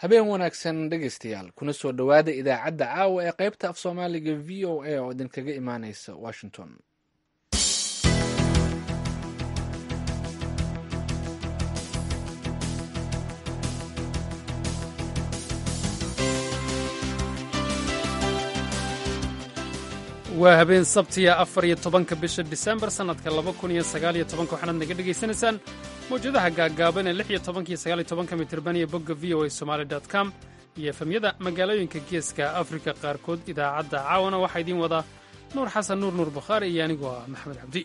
habeen wanaagsan dhegaystayaal kuna soo dhowaada idaacadda caawa ee qaybta af soomaaliga v o a oo idinkaga imaaneysa washington waa habeen sabtiya afar iyo tobanka bisha disembar sannadka laba kun iyo sagaal iyo tobanka waxaanaad naga dhegaysanaysaan mawjadaha gaaggaaban ee lix iyo tobanka iyo sagaal iyo tobanka mitirban iyo bogga v o a somaali dot com iyo efemyada magaalooyinka geeska afrika qaarkood idaacadda caawana waxaa idiin wadaa nuur xasan nuur nuur bukhaari iyo anigoo ah maxamed cabdi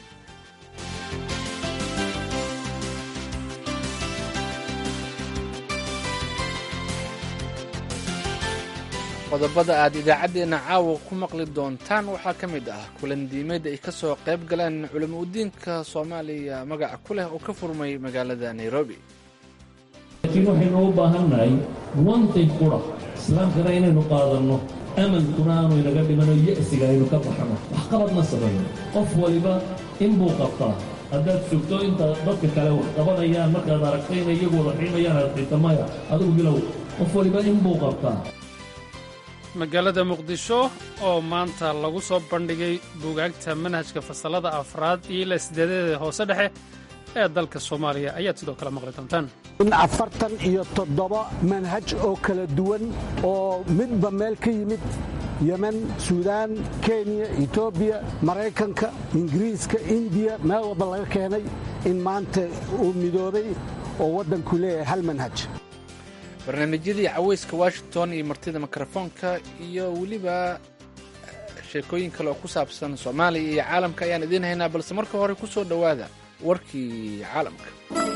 qodobada aad idaacaddeenna caawa ku maqli doontaan waxaa ka mid ah kulandiimeed ay ka soo qayb galeen culamo udiinka soomaaliya magaca ku leh oo ka furmay magaalada nairobi laakiin waxaynu u baahannahay wantay qura islaamkana inaynu qaadanno amankuna aanu inaga dhimano ya'siga aynu ka baxno waxqabadna samayno qof waliba inbuu qabtaa haddaad sugto inta dadka kale wax qabanayaan markaad aragtayna iyagu wada xiimayaan aad xita maya adigu bilow qof waliba inbuu qabtaa magaalada muqdisho oo maanta lagu soo bandhigay buugaagta manhajka fasallada afraad iyo ilaa sideedadeeda hoose dhexe ee dalka soomaaliya ayaad sidoo kale maqli doontaan in afartan iyo toddoba manhaj oo kala duwan oo midba meel ka yimid yemen suudaan kenya etoobiya maraykanka ingiriiska indiya meel walba laga keenay in maanta uu midoobay oo waddanku leeyahay hal manhaj barnaamijyadii caweyska washington iyo martida mikrofoonka iyo weliba sheekooyin kale oo ku saabsan soomaaliya iyo caalamka ayaan idiin haynaa balse marka hore ku soo dhowaada warkii caalamka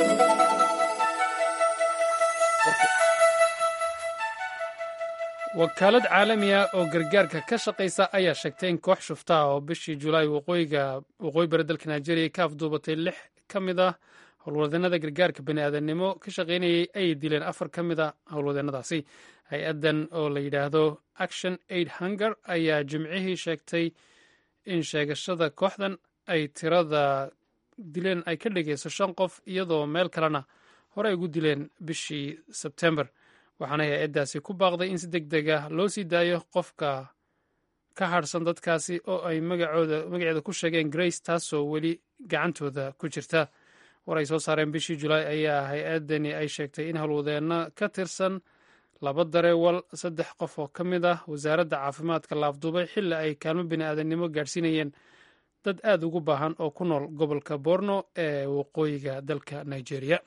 wakaalad caalamiya oo gargaarka ka shaqaysa ayaa sheegtay in koox shufta ah oo bishii julaay waqooyi bari dalka nigeria ka afduubatay lix ka mid ah howlwadeenada gargaarka bani aadamnimo ka shaqaynayay ay dileen afar ka mid a howlwadeenadaasi hay-addan oo la yidhaahdo action aid hunger ayaa jimcihii sheegtay in sheegashada kooxdan ay tirada dileen ay ka dhigayso shan qof iyadoo meel kalena hore ay ugu dileen bishii sebtembar waxaana hay-addaasi ku baaqday in si deg deg ah loo sii daayo qofka ka hadhsan dadkaasi oo ay magaceeda ku sheegeen grace taasoo weli gacantooda ku jirta war ay soo saareen bishii julaay ayaa hay-addani ay sheegtay in howlwadeenno ka tirsan laba dareewal saddex qof oo ka mid ah wasaaradda caafimaadka la afduubay xilli ay kaalmo bini aadamnimo gaadhsiinayeen dad aad ugu baahan oo ku nool gobolka borno ee waqooyiga dalka nigeria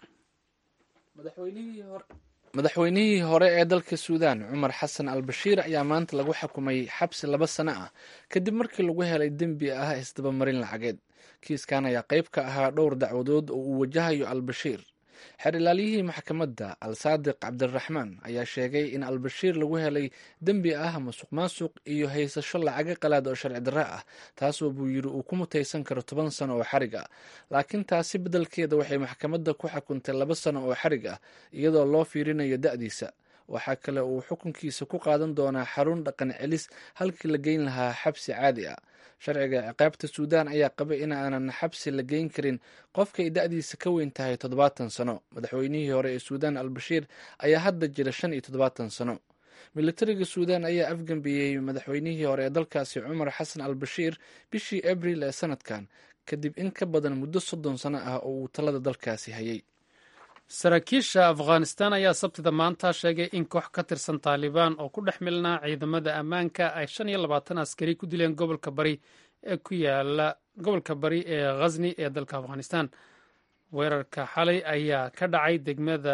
madaxweynihii hore ee dalka suudaan cumar xasan al bashiir ayaa maanta lagu xukumay xabsi laba sano ah kadib markii lagu helay dembi ah isdabamarin lacageed kiiskan ayaa qayb ka ahaa dhowr dacwadood oo uu wajahayo al-bashiir xeer ilaaliyihii maxkamadda al saadiq cabdiraxmaan ayaa sheegay in al-bashiir lagu helay dembi ah masuq maasuq iyo haysasho lacaga qalaad oo sharci darre ah taasoo buu yidhi uu ku mutaysan karo toban sano oo xarig ah laakiin taasi beddelkeeda waxay maxkamadda ku xukuntay laba sano oo xarig ah iyadoo loo fiirinayo da'diisa waxaa kale uu xukunkiisa ku qaadan doonaa xarun dhaqan celis halkii la geyn lahaa xabsi caadi ah sharciga ciqaabta suudaan ayaa qaba in aanan xabsi la geyn karin qofkay da'diisa ka weyn tahay toddobaatan sano madaxweynihii hore ee suudaan al-bashiir ayaa hadda jira shan iyo toddobaatan sano militariga suudaan ayaa afgambiyey madaxweynihii hore ee dalkaasi cumar xasan al bashiir bishii abril ee sanadkan kadib in ka badan muddo soddon sano ah oo uu talada dalkaasi hayay saraakiisha afghanistan ayaa sabtida maanta sheegay in koox ka tirsan taalibaan oo ku dhex milnaa ciidamada ammaanka ay shan iyo labaatan askari ku dileen gobolka bari ee ku yaala gobolka bari ee khazni ee dalka afghanistan weerarka xalay ayaa ka dhacay degmada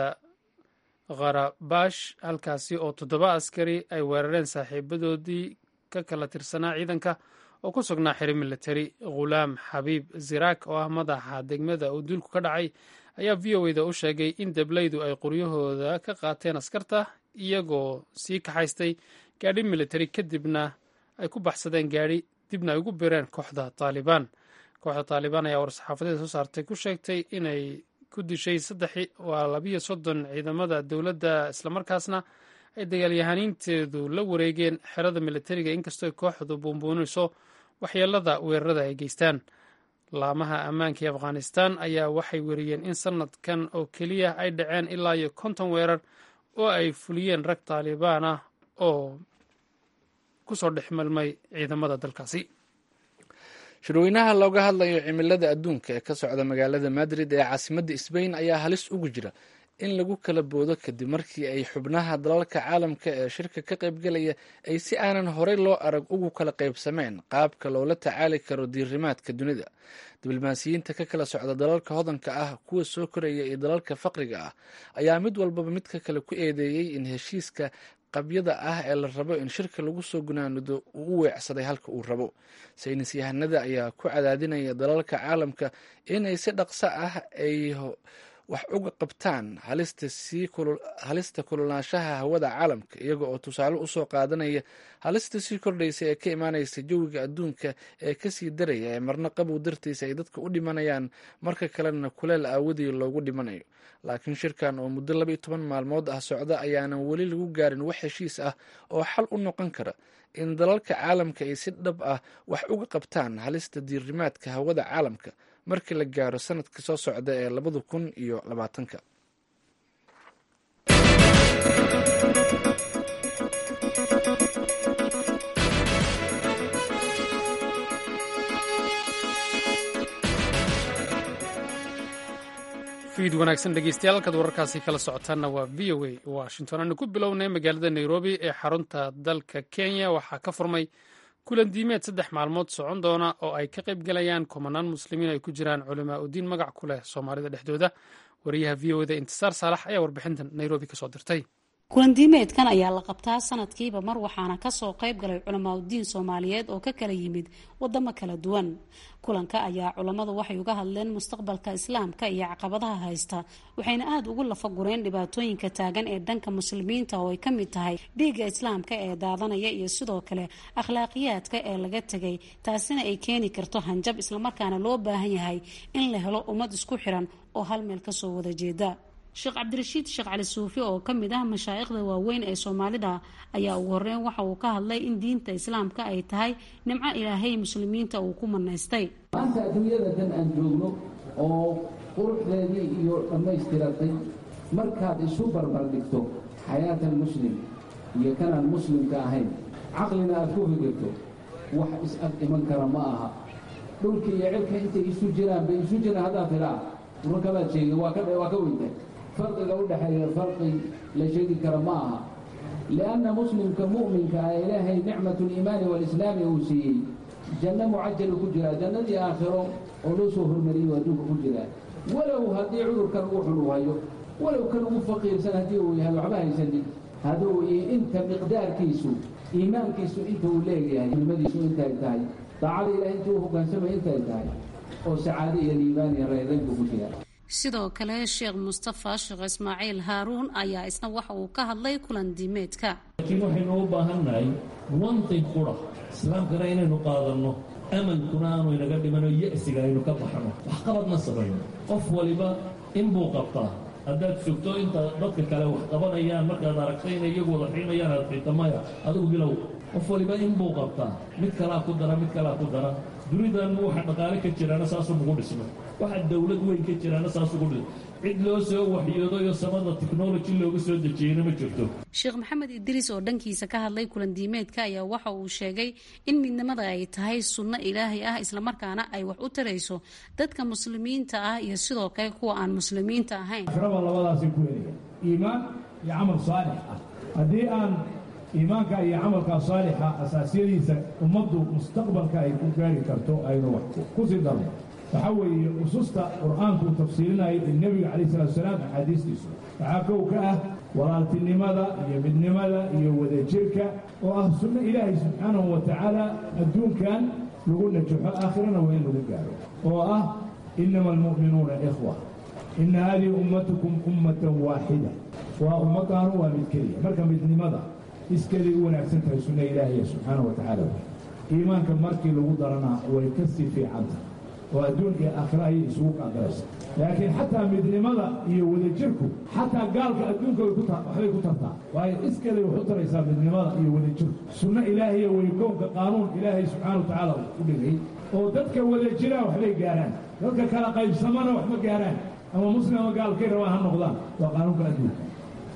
kharabash halkaasi oo toddoba askari ay weerareen saaxiibadoodii ka kala tirsanaa ciidanka oo ku sugnaa xiri militari khulaam xabiib ziraak oo ah madaxa degmada uu duulku ka dhacay ayaa v o eda u sheegay in deblaydu ay qoryahooda ka qaateen askarta iyagoo sii kaxaystay gaadhi militari kadibna ay ku baxsadeen gaadhi dibna ay ugu bireen kooxda taalibaan kooxda taalibaan ayaa war-saxaafadeeda soo saartay ku sheegtay inay ku dishay saddex waa labiyo soddon ciidamada dowladda islamarkaasna ay dagaalyahaniinteedu la wareegeen xerada militariga inkastoo kooxdu buunbuunayso waxyeelada weerarada ay geystaan laamaha ammaanka ee afghanistan ayaa waxay weriyeen in sanadkan oo keliya ay dhaceen ilaa iyo konton weerar oo ay fuliyeen rag taalibaan ah oo ku soo dhex malmay ciidamada dalkaasi shirweynaha looga hadlayo cimilada adduunka ee ka socda magaalada madrid ee caasimadda sbain ayaa halis ugu jira in lagu kala boodo kadib markii ay xubnaha dalalka caalamka ee shirka ka qaybgalaya ay si aanan horey loo arag ugu kala qaybsameen qaabka loola tacaali karo diirimaadka dunida diblomaasiyiinta ka kala socda dalalka hodanka ah kuwa soo koraya iyo dalalka faqriga ah ayaa mid walbaba midka kale ku eedeeyey in heshiiska qabyada ah ee la rabo in shirka lagu soo gunaanido uu u weecsaday halka uu rabo saynis yahanada ayaa ku cadaadinaya dalalka caalamka inay si dhaqso ah ay wax uga qabtaan halista kululaanshaha hawada caalamka iyaga oo tusaale usoo qaadanaya halista sii kordhaysa ee ka imaanaysa jawiga adduunka ee kasii daraya ee marna qabow dartiisa ay dadka u dhimanayaan marka kalena kuleel aawadii loogu dhimanayo laakiin shirkan oo muddo laba iyo toban maalmood ah socda ayaanan weli lagu gaarin wax heshiis ah oo xal u noqon kara in dalalka caalamka ay si dhab ah wax uga qabtaan halista diirimaadka hawada caalamka markii la gaaro sanadka soo socda ee labada kun iyo labaatanka fiid wanaagsan dhegeystayaal halkaad wararkaasi kala socotaanna waa v o a washington aanu ku bilownay magaalada nairobi ee xarunta dalka kenya waxaa ka furmay kulan diimeed saddex maalmood socon doona oo ay ka qayb galayaan kumanaan muslimiin ay ku jiraan culamaa udiin magac ku leh soomaalida dhexdooda wariyaha v o da intisaar saalax ayaa warbixintan nairobi kasoo dirtay kulandiimeedkan ayaa la qabtaa sanadkiiba mar waxaana kasoo qayb galay culamaauddiin soomaaliyeed oo ka kala yimid wadamo kala duwan kulanka ayaa culammadu waxay uga hadleen mustaqbalka islaamka iyo caqabadaha haysta waxayna aada ugu lafagureen dhibaatooyinka taagan ee dhanka muslimiinta oo ay ka mid tahay dhiigga islaamka ee daadanaya iyo sidoo kale akhlaaqiyaadka ee laga tegay taasina ay keeni karto hanjab islamarkaana loo baahan yahay in la helo ummad isku xiran oo hal meel kasoo wada jeeda sheekh cabdirashiid sheekh cali suufi oo ka mid ah mashaa'ikhda waaweyn ee soomaalida ayaa ugu horeyn waxa uu ka hadlay in diinta islaamka ay tahay nimco ilaahay muslimiinta uu ku manaystay maanta adduunyada dan aan joogno oo quruxdeedii iyo dhammaystiratay markaad isu barbar dhigto xayaatan muslim iyo kanaan muslimka ahayn caqlina aad ku fikirto wax is-ag iman kara ma aha dhulka iyo cirka intay isu jiraan bay isu jiraan haddaad tidhaa urakabaad sheegin waa ka waa ka weynta farqiga u dhexeeya farqi la sheegi kara ma aha lianna muslimka mu'minka ah ilaahay nicmat liimaani walislaami uu siiyey janno mucajalu ku jiraa jannadii aakhiro oo loo soo hormariyey adduunka ku jiraa walow haddii cudurkan ugu xun uu hayo walow kan ugu faqiirsan haddii uu yahay waxba haysanin hadduu inta miqdaarkiisu iimaankiisu inta uu leeyahay nimadiisu intay tahay daacada ilahay inta u hogaansamay intay tahay oo sacaado iyo liibaan iyo reereyn buu ku jiraa sidoo kale sheekh mustafa sheekh ismaaciil haaruun ayaa isna waxa uu ka hadlay kulan diimeedka laakiin waxaynu u baahannahay wanti qura islaamkana inaynu qaadanno amankuna aanu inaga dhimano ya'siga aynu ka baxno waxqabadna samayno qof waliba inbuu qabtaa haddaad sugto inta dadka kale wax qabanayaan markaad aragtay inay iyagu wada xiimayaan aad xiita maya adigu bilow qof waliba inbuu qabtaa mid kalaa ku dara mid kalaa ku dara dunidan waxa dhaqaale ka jiraana saasuu ugu dhismay waxa dawlad weyn ka jiraana saas ugu dhismay cid loo soo waxyoodo iyo samada technology looga soo dejiyeyna ma jirto sheekh maxamed idriis oo dhankiisa ka hadlay kulan diimeedka ayaa waxa uu sheegay in midnimada ay tahay sunno ilaahay ah islamarkaana ay wax u tarayso dadka muslimiinta ah iyo sidoo kale kuwa aan muslimiinta ahayn raba labadaasay ku helaya iimaan iyo camal saalix ah haddii aan iimaanka iyo camalka saalixa asaasiyadiisa ummaddu mustaqbalka ay ku gaari karto aynu wax ku sii darno waxaa weeye ususta qur-aankuu tafsiirinaya ee nebiga calayh salatu salaam axaadiistiisu waxaa kow ka ah walaaltinimada iyo midnimada iyo wadajirka oo ah sunno ilaahay subxaanahu wa tacaala adduunkan lagu najaxo aakhirana waa in lagu gaaro oo ah inama almu'minuuna ikhwa ina hadihi ummatukum ummatan waaxida waa ummadaanu waa mid keliya marka midnimada iskeeday u wanaagsan tahay sunna ilaahiya subxaanahu wa tacaala iimaanka markii lagu darana way ka sii fiicanta oo adduun iyo aakhira ayay isugu qaadaraysa laakiin xataa midnimada iyo wadajirku xataa gaalka adduunka waxbay ku tartaa waayo iskeeday wax u taraysaa midnimada iyo wadajirku sunno ilaahiya way kownka qaanuun ilaahay subxaana wa tacaala u dhigay oo dadka wadajira waxbay gaaraan dadka kala qaybsamana wax ma gaaraan ama muslim ama gaalkay rabaan ha noqdaan waa qaanuunka adduunka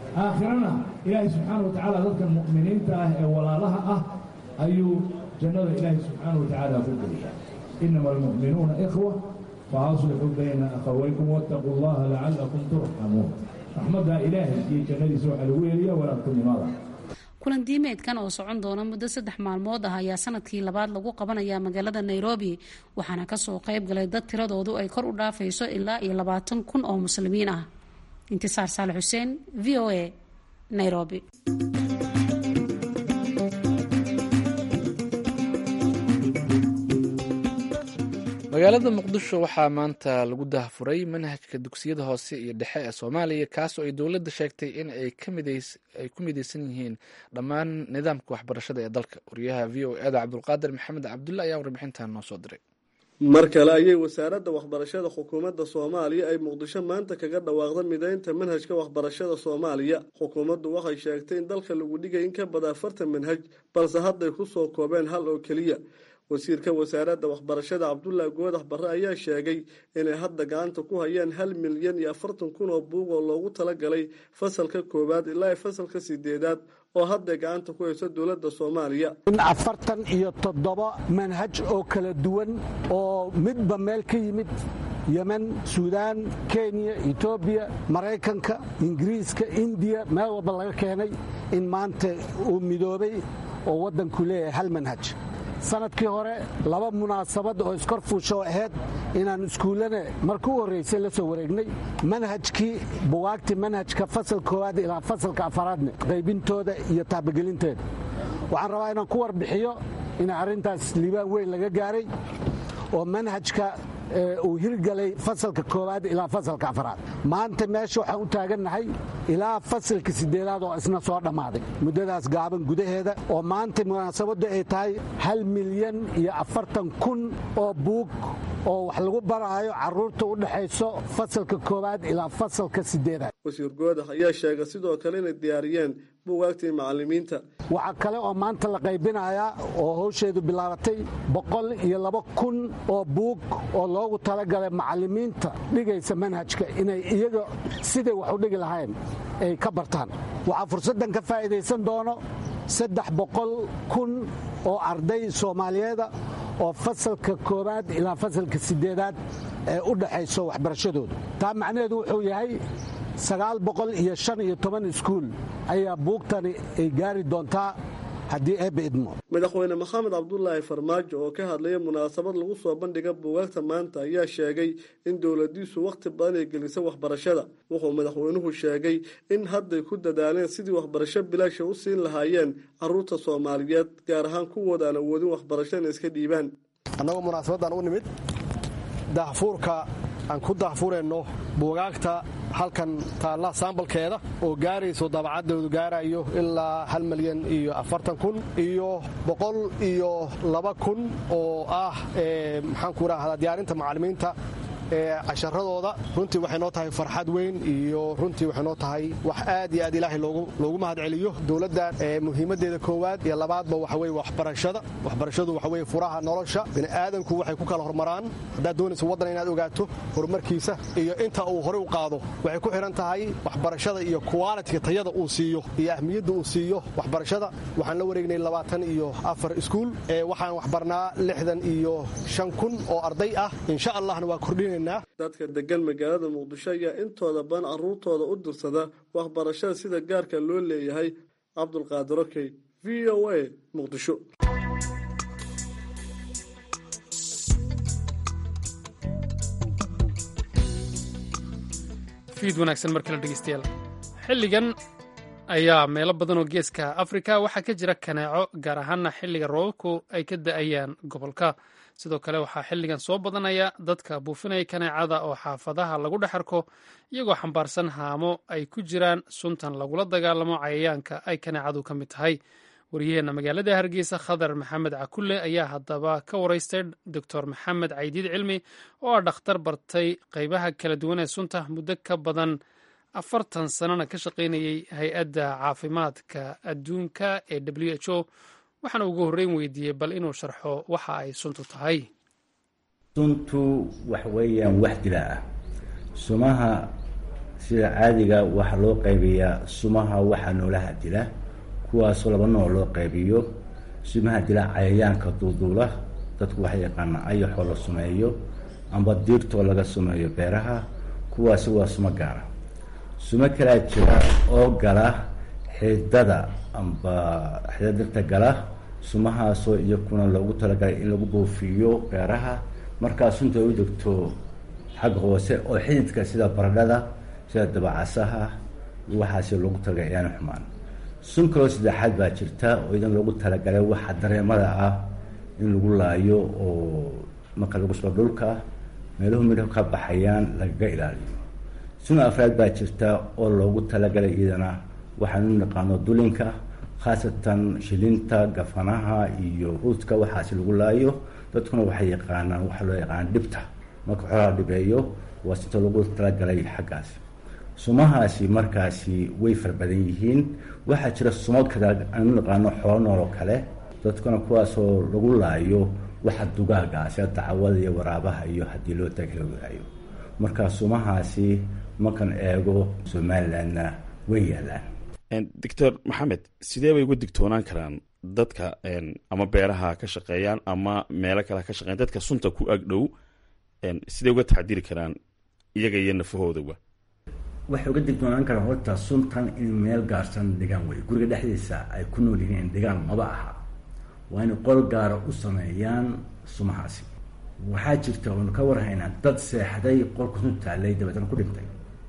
aakhirana ilaahay subxaana wa tacaala dadkan mu'miniinta ah ee walaalaha ah ayuu jannada ilaahay subxaana wa tacaala ku geliyaa inama almu'minuuna ikhwa faaslixuu bayna akhawaykum waataquu allaha lacalakum turxamuun raxmaddaa ilaahay iyo jannadiisa waxaa lagu heliya walaagtinimada kulan diimeedkan oo socon doona muddo saddex maalmood ah ayaa sanadkii labaad lagu qabanayaa magaalada nairobi waxaana kasoo qayb galay dad tiradoodu ay kor u dhaafayso ilaa iyo labaatan kun oo muslimiin ah intisaar saale xuseen v o a nairobi magaalada muqdisho waxaa maanta lagu daahfuray manhajka dugsiyada hoose iyo dhexe ee soomaaliya kaasoo ay dowladda sheegtay in ay ku mideysan yihiin dhammaan nidaamka waxbarashada ee dalka wariyaha v o eda cabdulqaadir maxamed cabdulle ayaa warbixintan noo soo diray mar kale ayay wasaaradda waxbarashada xukuumadda soomaaliya ay muqdisho maanta kaga dhawaaqda mideynta manhajka waxbarashada soomaaliya xukuumaddu waxay sheegtay in dalka lagu dhigay in ka badan afartan manhaj balse hadday ku soo koobeen hal oo keliya wasiirka wasaaradda waxbarashada cabdullaahi goodax barre ayaa sheegay inay hadda gacanta ku hayaan hal milyan iyo afartan kun oo buug oo loogu talagalay fasalka koowaad ilaa fasalka sideedaad oo hadday gacanta ku hayso dowladda soomaaliya in afartan iyo toddoba manhaj oo kala duwan oo midba meel ka yimid yemen suudaan kenya etoobiya maraykanka ingiriiska indiya meel walba laga keenay in maanta uu midoobay oo waddanku leeyahay hal manhaj sanadkii hore laba munaasabad oo iskor fuusho ahayd inaan iskuullana marka u horraysay la soo wareegnay manhajkii bugaagtii manhajka fasal koowaad ilaa fasalka afaraadna qaybintooda iyo taabagelinteeda waxaan rabaa inaan ku warbixiyo in arrintaas liibaan weyn laga gaaray oo manhajka uu hirgalay fasalka koowaad ilaa fasalka afaraad maanta meesha waxaan u taagannahay ilaa fasalka sideedaad oo isna soo dhammaaday muddadaas gaaban gudaheeda oo maanta munaasabaddu ay tahay hal milyan iyo afartan kun oo buug oo wax lagu baraayo carruurta u dhexayso fasalka koowaad ilaa fasalka sideedaad wasiir goodax ayaa sheegay sidoo kale inay diyaariyeen buugaagtii macallimiinta waxaa kale oo maanta la qaybinayaa oo hawsheedu bilaabatay boqol iyo laba kun oo buug oo loogu talagalay macallimiinta dhigaysa manhajka inay iyaga siday wax u dhigi lahayn ay ka bartaan waxaa fursaddan ka faa'iidaysan doono saddex boqol kun oo arday soomaaliyeeda oo fasalka koowaad ilaa fasalka sideedaad ee u dhaxayso waxbarashadooda taa macnaheedu wuxuu yahay sagaal boqol iyo shan iyo toban iskuul ayaa buugtani ay gaari doontaa haddii eebba idmo madaxweyne maxamed cabdulaahi farmaajo oo ka hadlaya munaasabad lagu soo bandhiga buugaagta maanta ayaa sheegay in dowladiisu wakhti badan ay gelisay waxbarashada wuxuu madaxweynuhu sheegay in hadday ku dadaaleen sidii waxbarasho bilaasha u siin lahaayeen caruurta soomaaliyeed gaar ahaan kuwooda aan awoodin waxbarasho inay iska dhiibaan annagoo munaasabaddan u nimid daahfuurka aan ku daahfureenno buugaagta halkan taalla saambalkeeda oo gaarayso dabacaddoodu gaarayo ilaa hal milyan iyo afartan kun iyo boqol iyo laba kun oo ah maxaanku idhaahdaa diyaarinta macallimiinta casharadooda runtii waxay noo tahay farxad weyn iyo runtii waxay noo tahay wax aad iyo aad ilaahay loogu mahad celiyo dowladdan muhiimaddeeda koowaad iyo labaadba waxa weye waxbarashada waxbarashadu waxa weye furaha nolosha bini'aadanku waxay ku kala hormaraan haddaad doonaysa waddan inaad ogaato horumarkiisa iyo inta uu horey u qaado waxay ku xidhan tahay waxbarashada iyo qualitiga tayada uu siiyo iyo ahmiyadda uu siiyo waxbarashada waxaan la wareegnay labaatan iyo afar iskuul waxaan waxbarnaa lixdan iyo shan kun oo arday ah insha allahna waa kordhinayna dadka degan magaalada muqdisho ayaa intooda badan caruurtooda u dirsada waxbarashada sida gaarka loo leeyahay cabdulqaadir okey v o a muqdisho fiid wanaagsan mar kale dhegeystayaal xilligan ayaa meelo badan oo geeska afrika waxaa ka jira kaneeco gaar ahaana xilliga roobabku ay ka da-ayaan gobolka sidoo kale waxaa xilligan soo badanaya dadka buufinaya kaneecada oo xaafadaha lagu dhex arko iyagoo xambaarsan haamo ay ku jiraan suntan lagula dagaalamo cayayaanka ay kaneecadu ka mid tahay waryaheena magaalada hargeysa khadar maxamed cakulle ayaa haddaba ka waraystay doctor maxamed caydiid cilmi oo ah dhakhtar bartay qeybaha kala duwan ee sunta muddo ka badan afartan sanana ka shaqaynayay hay-adda caafimaadka adduunka ee w h o waxaana ugu horreyn weydiiyey bal inuu sharxo waxa ay suntu tahay suntu wax weeyaan wax dilaa ah sumaha sida caadiga waxaa loo qaybiyaa sumaha waxaa noolaha dila kuwaasoo laba nooc loo qaybiyo sumaha dila cayayaanka duuduula dadku waxay yaqaanaa ayaxoo la sumeeyo amba diirtoo laga sumeeyo beeraha kuwaasi waa sumo gaara sumo kalaa jira oo gala xidada amba xidada dirta gala sumahaasoo iyakuna loogu talagalay in lagu buufiyo beeraha markaa sunta u degto xagga hoose oo xididka sida baradhada sida dabacasaha waxaasi loogu talagalay ayaana xumaan sun kaloo saddexaad baa jirta oo idan loogu talagalay waxa dareemada ah in lagu laayo oo marka lagu soo dhulka meeluhu midho ka baxayaan lagaga ilaaliyo sun afraad baa jirta oo loogu talagalay iyadana waxaan u naqaano dulinka khaasatan shilinta gafanaha iyo ruudka waxaasi lagu laayo dadkuna waxay yaqaanaan waxaa loo yaqaana dhibta marka xoolaha dhibeeyo waa sinta lagu talagalay xaggaasi sumahaasi markaasi way fara badan yihiin waxaa jira sumo kale aanu naqaano xoolo nool oo kale dadkuna kuwaasoo lagu laayo waxa dugaaga sida dacwada iyo waraabaha iyo haddii loo taglaayo marka sumahaasi markan eego somalilandna way yaalaan doctor maxamed sidee bay uga digtoonaan karaan dadka ama beeraha ka shaqeeyaan ama meelo kale ka shaqeyan dadka sunta ku agdhow sidee uga taxdiri karaan iyaga iyo nafahoodaba waxay uga digtoonaan karaan horta suntan in meel gaarsan dhigaan wey guriga dhexdiisa ay ku nool yihiin dhigaan maba aha waa inay qol gaara u sameeyaan sumahaasi waxaa jirta oonu ka warhaynaa dad seexday qolka sun taallay dabeetana ku dhintay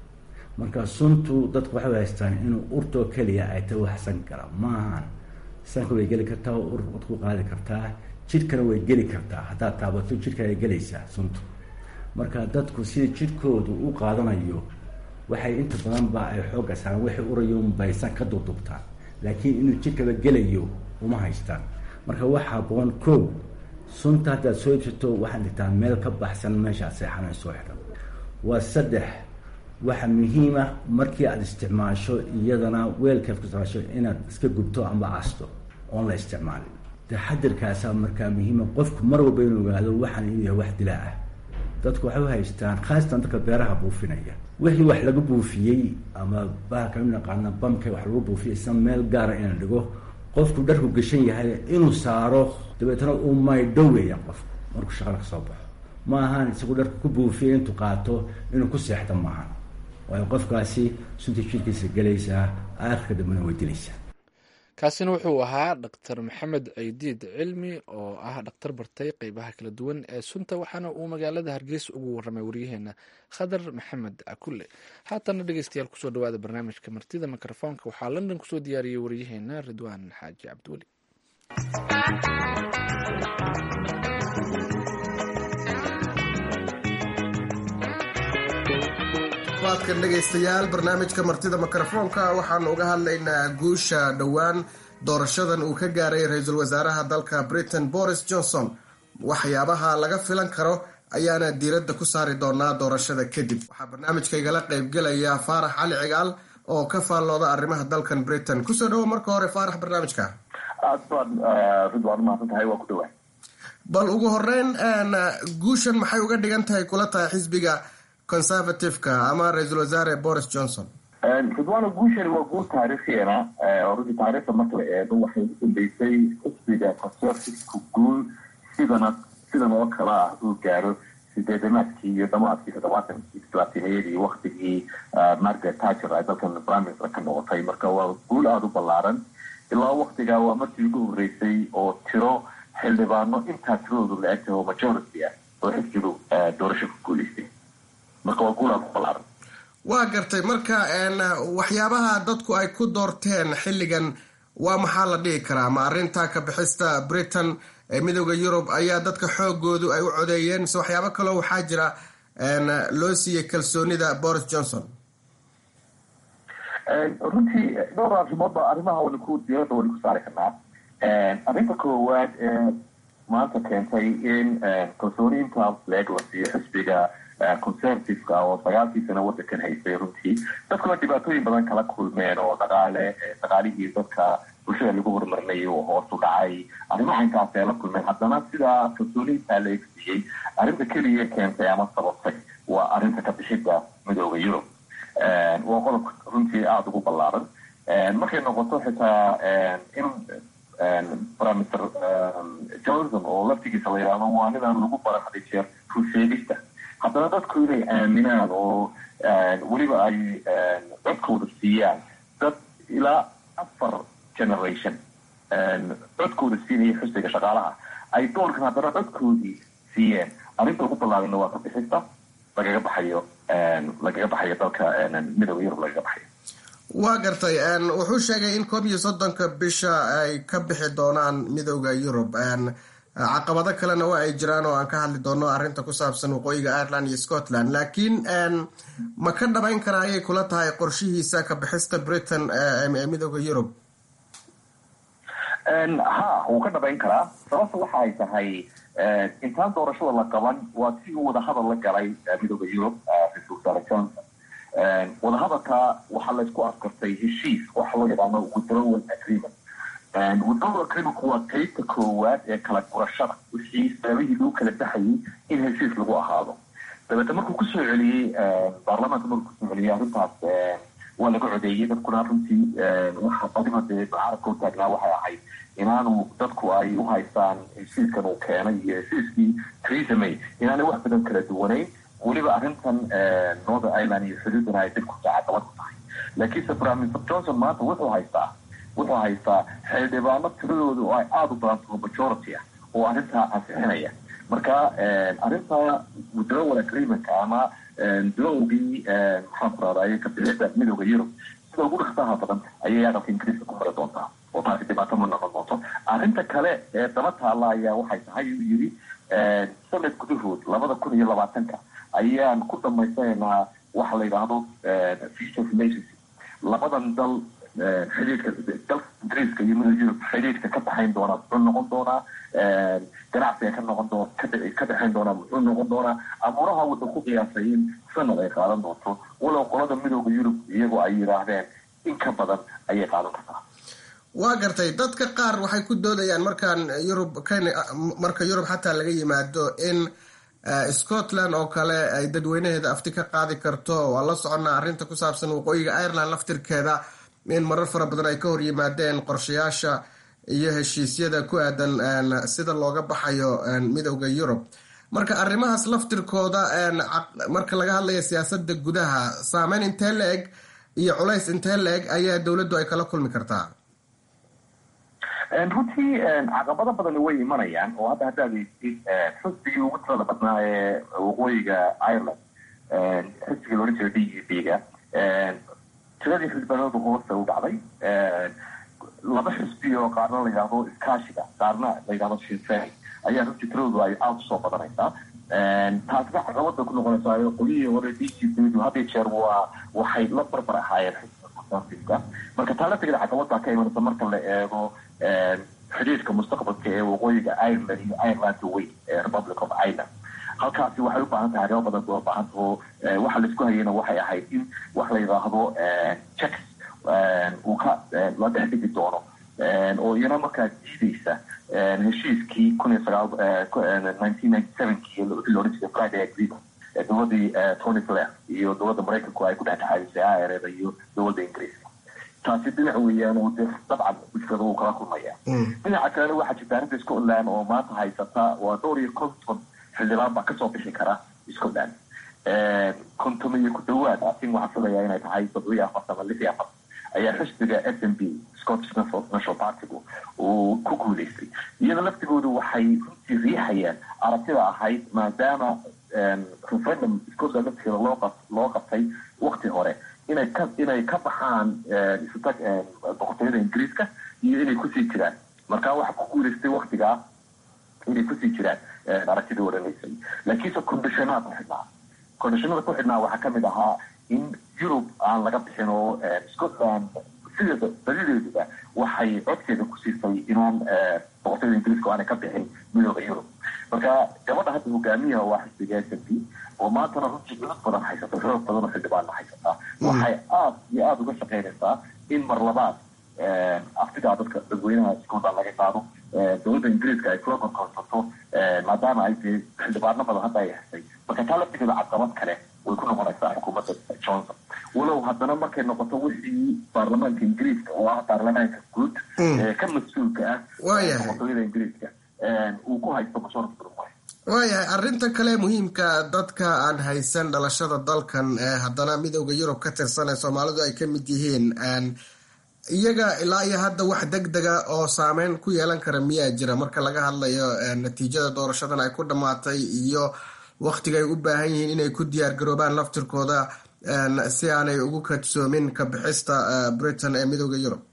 marka suntu dadku waxay haystaan inuu urtoo keliya ay ta wax san kara ma ahan sanka way geli kartaa ur wad ku qaadi kartaa jidhkana way geli kartaa haddaad taabato jidhka ay gelaysaa suntu marka dadku sida jidhkoodu u qaadanayo waxay inta badan ba ay xoogga saaraan waxay urayoon baysan ka dudubtaan laakiin inuu jidhkaba gelayo uma haystaan marka wax haboon kow sunta haddaad soo jirto waxaad dhigtaa meel ka baxsan meeshaad seexanay soo xidhan waa saddex waxa muhiima markii aada isticmaasho iyadana weelkaad ku isticmaasho inaad iska gubto amba aasto oon la isticmaalin taxadirkaasaa markaa muhiima qofku mar walba inuu ogaado waxaan inuu yahay wax dilaa ah dadku waxay u haystaan khaasatan dadka beeraha buufinaya wixii wax lagu buufiyey ama bahalka u naqaana bamka wax lagu buufiyay isna meel gaara inaan dhigo qofku dharku gashan yahay inuu saaro dabeetna uu maydho weeyaan qofku markuu shaqada ka soo baxo ma ahaan isagu dharku ku buufiyay intuu qaato inuu ku seexdo maahan waayo qofkaasi sunta jidhkiisa gelaysaa aakhirka dambena way dilaysaa kaasina wuxuu ahaa dhaktar maxamed ceydiid cilmi oo ah dhakhtar bartay qeybaha kala duwan ee sunta waxaana uu magaalada hargeysa ugu warramay waryaheena khadar maxamed cakulle haatana dhegeystayaal kusoo dhawaada barnaamijka martida mikrofoonka waxaa london kusoo diyaariyey waryaheena ridwaan xaaji cabdiweli waadkan dhegaystayaal barnaamijka martida mikrofoonka waxaanu uga hadlaynaa guusha dhowaan doorashadan uu ka gaaray ra-iisul wasaaraha dalka britain boris johnson waxyaabaha laga filan karo ayaana diiradda ku saari doonaa doorashada kadib waxaa barnaamijkaygala qaybgelaya faarax cali cigaal oo ka faallooda arrimaha dalkan britain kusoo dhawo marka hore faarax barnaamijka aad baad ridwaan umahadsan tahay waa ku dhawaa bal ugu horeyn guushan maxay uga dhigan tahay kula tahay xisbiga conservativeka ama ra-iisul wasaare boris johnson ridwaano guushani waa guul taariikhiana oo runtii taariikhda marka la eego waxay u dambeysay xisbiga conservativeka guul sidana sidan oo kale ah uu gaaro sideedamaadkii iyo dhamaadkii toddobaatankii talaatimayadii waktigii margaret thatcher ay dalkan prime minister ka noqotay marka waa guul aada u ballaaran ilaa waktigaa waa markii ugu horreysay oo tiro xildhibaano intaa tiradoodu la egtahay oo majority ah oo xisbigu doorasho ku guuleystay marka waa guul aada u ballaaran waa gartay marka waxyaabaha dadku ay ku doorteen xilligan waa maxaa la dhihi karaa ma arrinta ka bixista britain ee midooda yurub ayaa dadka xoogoodu ay u codeeyeen mise waxyaabo kaloo waxaa jira loo siiyey kalsoonida boris johnson runtii dhowr arrimood ba arrimaha waynu ku diirada waynu ku saari karnaa arrinta koowaad ee maanta keentay in kalsooniinta leeg la siiyo xisbiga conservativeka oo sagaalkii sano wadankan haystay runtii dadkuna dhibaatooyin badan kala kulmeen oo dhaqaale dhaqaalihii dadka bulshada lagu horumarinayay oo hoos u dhacay arrimaha intaas ay la kulmeen haddana sidaa kalsooniintaa la egsiiyey arrinta keliya keentay ama sababtay waa arrinta ka bixidda midooda yurub waa qodob runtii aada ugu ballaaran markay noqoto xitaa in primister johnson oo laftigiisa la yidhaahdo waa ninaan lagu baran haday jeer rusheegista haddana dadku inay aaminaan oo weliba ay codkooda siiyaan dad ilaa afar generation codkooda siinaya xusbiga shaqaalaha ay doorkan haddana codkoodii siiyeen arrinta ugu ballaarana waa kabixista lagaga baxayo lagaga baxayo dalka midooda yurub lagaga baxayo waa gartay wuxuu sheegay in koob iyo soddonka bisha ay ka bixi doonaan midooda yurub caqabado kalena waa ay jiraan oo aan ka hadli doono arrinta ku saabsan waqooyiga ireland iyo scotland laakiin ma ka dhabayn karaa ayay kula tahay qorshihiisa ka bixista britain ee midooda yurub ha wuu ka dhabayn karaa sababta waxa ay tahay intaan doorashada la qaban waa si uu wadahadal la galay midooda yurub ra-iisul wasaare johnson wadahadalka waxaa laysku afkartay heshiis waxa loo yaqaano withdrawal agreement withdrawal agreementku waa qaybta koowaad ee kala gurashada wixii sababihii lagu kala baxayay in heshiis lagu ahaado dabeete markuu kusoo celiyey baarlamaanka markuu kusoo celiyey arrintaas waa laga codeeyey dadkuna runtii waxa qadiba dee mucaarabka u taagnaa waxay ahayd inaanu dadku ay u haystaan heshiiskan uu keenay iyo heshiiskii theresa may inaanay wax badan kala duwanayn weliba arrintan northern ireland iyo xuduudana ay dib ku caqabad ku tahay laakiinse prime minister johnson maanta wuxuu haystaa wuxuu haystaa xildhibaano tiradooda oo ay aada u badan taho majority ah oo arrintaa ansixinaya marka arrinta withdrawal agreementka ama bilowgii maxaan ku rahdaye kabixida midooda yurub sida ugu dhaksaha badan ayay aqalka ingiriiska ku mari doontaa oo taasi dhibaato ma noqon doonto arrinta kale ee daba taalla ayaa waxay tahay uu yidhi sanad gudahood labada kun iyo labaatanka ayaan ku dhamaysanaynaa waxa la yidhaahdo future relationship labadan dal xidhiidhka dalka ingiriiska iyo midooda yurub xidhiidhka ka dhaxayn doonaa muxuu noqon doonaa ganacsiga ka noqon doon ka dhexayn doonaa muxuu noqon doonaa abuuraha wuxuu ku qiyaasay in sanad ay qaadan doonto walow qolada midooda yurub iyagoo ay yidhaahdeen in ka badan ayay qaadan kartaa waa gartay dadka qaar waxay ku doodayaan markaan yurub marka yurub xataa laga yimaado in scotland oo kale ay dadweynaheeda afti ka qaadi karto waa la soconnaa arrinta ku saabsan waqooyiga ireland laftirkeeda in marar fara badan ay ka hor yimaadeen qorshayaasha iyo heshiisyada ku aadan sida looga baxayo midowda yurub marka arrimahaas laftirkooda marka laga hadlaya siyaasada gudaha saameyn intee la eg iyo culays intee la eg ayaa dowladdu ay kala kulmi kartaa runtii caqabado badani way imanayaan oo hadda haddaad eegtid xusbigii ugu tirada badnaa ee waqooyiga ireland xisbigii loodhan jiray d u b ga tiradii xildhibaanadu hoose u dhacday laba xisbi oo qaarna la yidhahdo iskaashiga qaarna la yidhahdo shinfeni ayaa runtii tiradoodu ay aada usoo badanaysaa taasna caqabada ku noqonaysaa qolyihii hore d g b hadii jeer waa waxay la barbar ahaayeen xisbiga conservativeka marka taa laftigeeda caqabada ka imanaysa marka la eego xidhiidhka mustaqbalka ee waqooyiga ireland iyo ireland way ee republic of ireland halkaasi waxay u baahan tahay arrimo badan oo baahan taho waxa laisku hayana waxay ahayd in wax la yidhaahdo checks uu ka la dhex dhigi doono oo iyana markaa diideysa heshiiskii kun iyo sagaal nineteen ninety sevenkii wixii loodhan jiray friday agreement ee dowladii tony blair iyo dowladda maraykanku ay ku dhexdhexaadisay IRA iyo dowladda ingiriiska taasi dhinac weeyaan oo de dabcan mushkilada wuu kala kulmaya dhinaca kalena waxaa jirta arrinta scotland oo maanta haysata waa dhowr iyo konton xildhibaan baa kasoo bixi kara scotland konton iyo ku dhawaad asin waxaa filayaa inay tahay toddobiyo afartan ama lix iyo afartan ayaa xisbiga s m b scottish national partygu uu ku guuleystay iyada laftigoodu waxay runtii riixayaan aragtida ahayd maadaama referendum scotland laftigeeda loo loo qabtay wakti hore inay ka inay ka baxaan isutag boqortooyada ingiriiska iyo inay kusii jiraan marka waxa ku guuleystay waktigaa inay kusii jiraan aragtidii odhanaysay laakiinse condishonaa ku xidhnaa condishonada ku xidhnaa waxaa kamid ahaa in yurub aan laga bixin oo scotland sideeda badideeduba waxay codkeeda ku siisay inaan boqortooyada ingiriiska aanay ka bixin midooda yurub marka gabadha hadda hogaamiyaha waa xisbiga s m p oo maantana runtii cudud badan haysata xoog badan oo xildhibaanna haysata waxay aada iyo aada uga shaqaynaysaa in mar labaad aftidaa dadka dadweynaha iskooda laga qaado dowladda ingiriiska ay kula korkorsato maadaama ay dee xildhibaano badan hadda ay hesay marka taa laftigeeda caqabad kale way ku noqonaysaa xukuumadda johnson walow haddana markay noqoto wixii baarlamaanka ingiriiska oo ah baarlamaanka guud ka mas-uulka ah boqortooyada ingiriiska uu ku haysto mashorka durumay waayahay arrinta kale muhiimka dadka aan haysan dhalashada dalkan haddana midooda yurub ka tirsan ee soomaalidu ay ka mid yihiin iyaga ilaa iyo hadda wax deg dega oo saameyn ku yeelan kara miyaa jira marka laga hadlayo natiijada doorashadan ay ku dhammaatay iyo waktiga ay u baahan yihiin inay ku diyaar garoobaan laftirkooda si aanay ugu kadsoomin ka bixista britain ee midooda yurub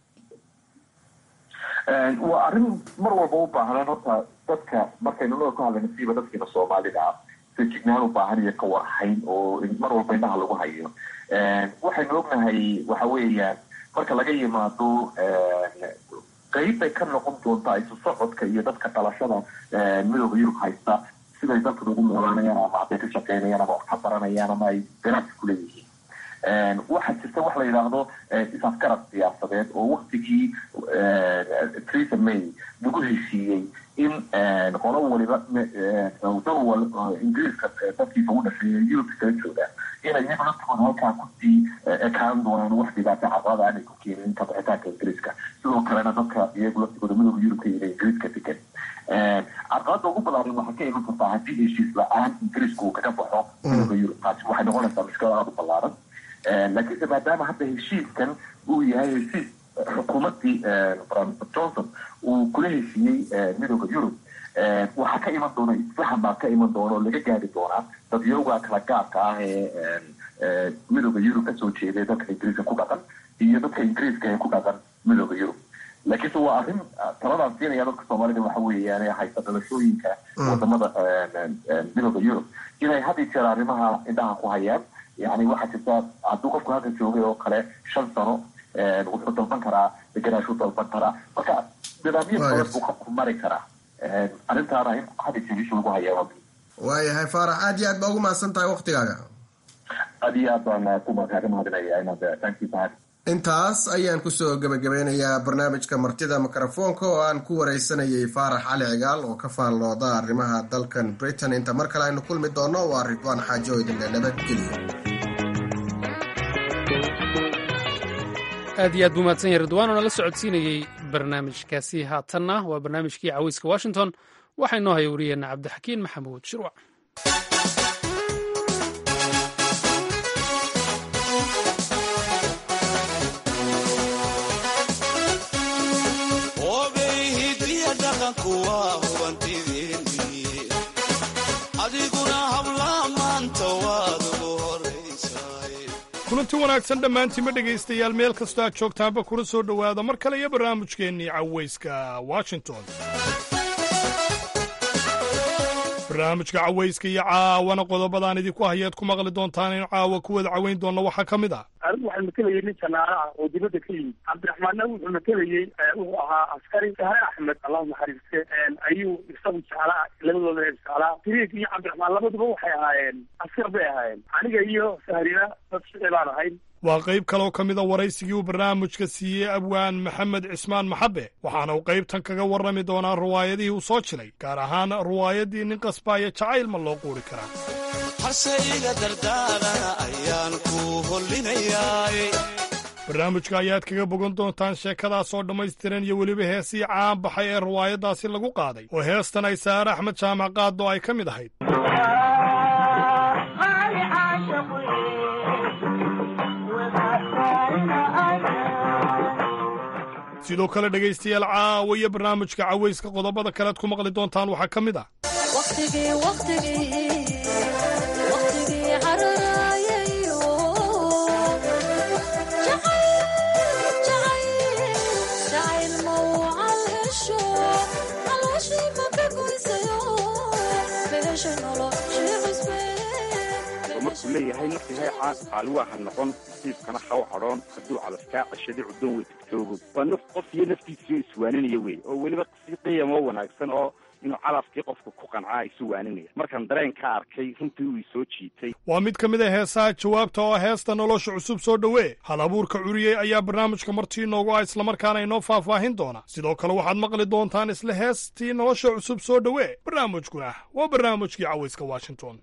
waa arrin mar walba u baahnaan horta dadka markaynu noo ka hadlayno siiba dadkiina soomaalida ah fejignaan u baahan iyo ka warhayn oo mar walba indhaha lagu hayo waxaynu ognahay waxa weeyaan marka laga yimaado qeyb bay ka noqon doontaa isu socodka iyo dadka dhalashada midooda yurub haysta siday dalkan ugu noolaanayaan ama hadday ka shaqeynayaan ama wax ka baranayaan ama ay ganacsi ku leeyihiin waxaa jirta wax la yidhaahdo is-afgarad siyaasadeed oo waktigii theresa may lagu heshiiyey in qolo waliba dowal ingiriiska dadkiisa u dhasheeya yurubka kala jooga inay iyaga laftigooda halkaa kusii ekaan doonaan wax dhibaata caqabada aanay ku keenin kabixitaanka ingiriiska sidoo kalena dadka iyagu laftigooda midooda yurubka iyo ingiriiska degan caqabada ugu balaaran waxay ka iman kartaa haddii heshiis la-aan ingiriiska uu kaga baxo midooda yurub taasi waxay noqonaysaa mushkilad aada u ballaaran laakiinse maadaama hadda heshiiskan uu yahay heshiis xukuumaddii johnson uu kula heshiiyey midooda yurub waxaa ka iman doona isfahan baa ka iman doona oo laga gaari doonaa dadyooga kala gaarka ah ee midooda yurub kasoo jeeday dadka ingiriiska ku dhaqan iyo dadka ingiriiska ee ku dhaqan midooda yurub laakiinse waa arrin taladaan siinaya dadka soomaalida waxa weeyaan haysta dhalashooyinka wadamada midooda yurub inay had iyo jeer arrimaha indhaha ku hayaan yani waxaa jirta hadduu qofku halka joogay oo kale shan sano wuxuu dalban karaa deganaashuu dalban karaa marka nidaamyo badan buu qofku mari karaa arrintaana in had iyo jeer isha lagu hayaa waayahay faarax aad iyo aad baa ugu mahadsan tahay waktigaaga aad iyo aad baan ku kaaga mahadinaya inaad tankiisa intaas ayaan kusoo gebagabeynayaa barnaamijka martida mikrofoonka oo aan ku wareysanayay faarax cali cigaal oo ka faallooda arrimaha dalkan britain inta mar kale aynu kulmi doono waa ridwaan xaajo oo idinle nabadgeliya aad iyo aad buu mahadsan yahay ridwaan oo nala socodsiinayey barnaamijkaasi haatanna waa barnaamijkii caweyska washington waxaa inoo haya wariyeenna cabdixakiin maxamuud shirwac kulanti wanaagsan dhammaantiinma dhegaystayaal meel kastoo aad joogtaanba kuna soo dhowaada mar kale iyo barnaamijkeennii cawayska washington barnaamijka cawayska iyo caawana qodobadaan idinku hayaad ku maqli doontaan in caawa ku wada cawayn doonna waxaa ka mid ah anigu waxaan matalayay nin janaalo ah oo dibadda ka yimid cabdiraxmaanna wuxuu matalayey wuxuu ahaa askari sahre axmed allahu naxariiste ayuu isagu jeclaa labadooda reer jeclaa tiriik iyo cabdiraxmaan labaduba waxay ahaayeen askar bay ahaayeen aniga iyo sahrina dad shicib aan ahayn waa qayb kaloo ka mida waraysigii uu barnaamijka siiyey abwaan maxamed cismaan maxabe waxaana uu qaybtan kaga warrami doonaa ruwaayadihii uu soo jilay gaar ahaan ruwaayaddii nin qasbaaya jacayl ma loo quuri karaa harsayga dardaarana ayaan ku hollinayaay barnaamijka ayaad kaga bogan doontaan sheekadaas oo dhammaystiran iyo weliba heesii caan baxay ee ruwaayaddaasi lagu qaaday oo heestan ay saare axmed jaamac qaado ay ka mid ahayd sidoo kale dhegaystayaal caawa iyo barnaamijka cawayska qodobada kalead ku maqli doontaan waxaa ka mid ah markuu leeyahay naftihay caas qaaliwaa ha noqon nasiibkana haw cadhoon hadduu calaskaa cashadi cuddoon wey tigjoogo waa naf qof iyo naftiisiyo iswaaninaya wey oo weliba si qiyamoo wanaagsan oo inuu calafkii qofka ku qancaa isu waaninaya markaan dareen ka arkay runtii uu isoo jiitay waa mid ka mid a heesaha jawaabta oo heesta nolosha cusub soo dhowee hal abuurka curiyey ayaa barnaamijka martii inoogu ah islamarkaana inoo faahfaahin doona sidoo kale waxaad maqli doontaan isla heestii nolosha cusub soo dhowee barnaamijkuna waa barnaamijkii cawayska washington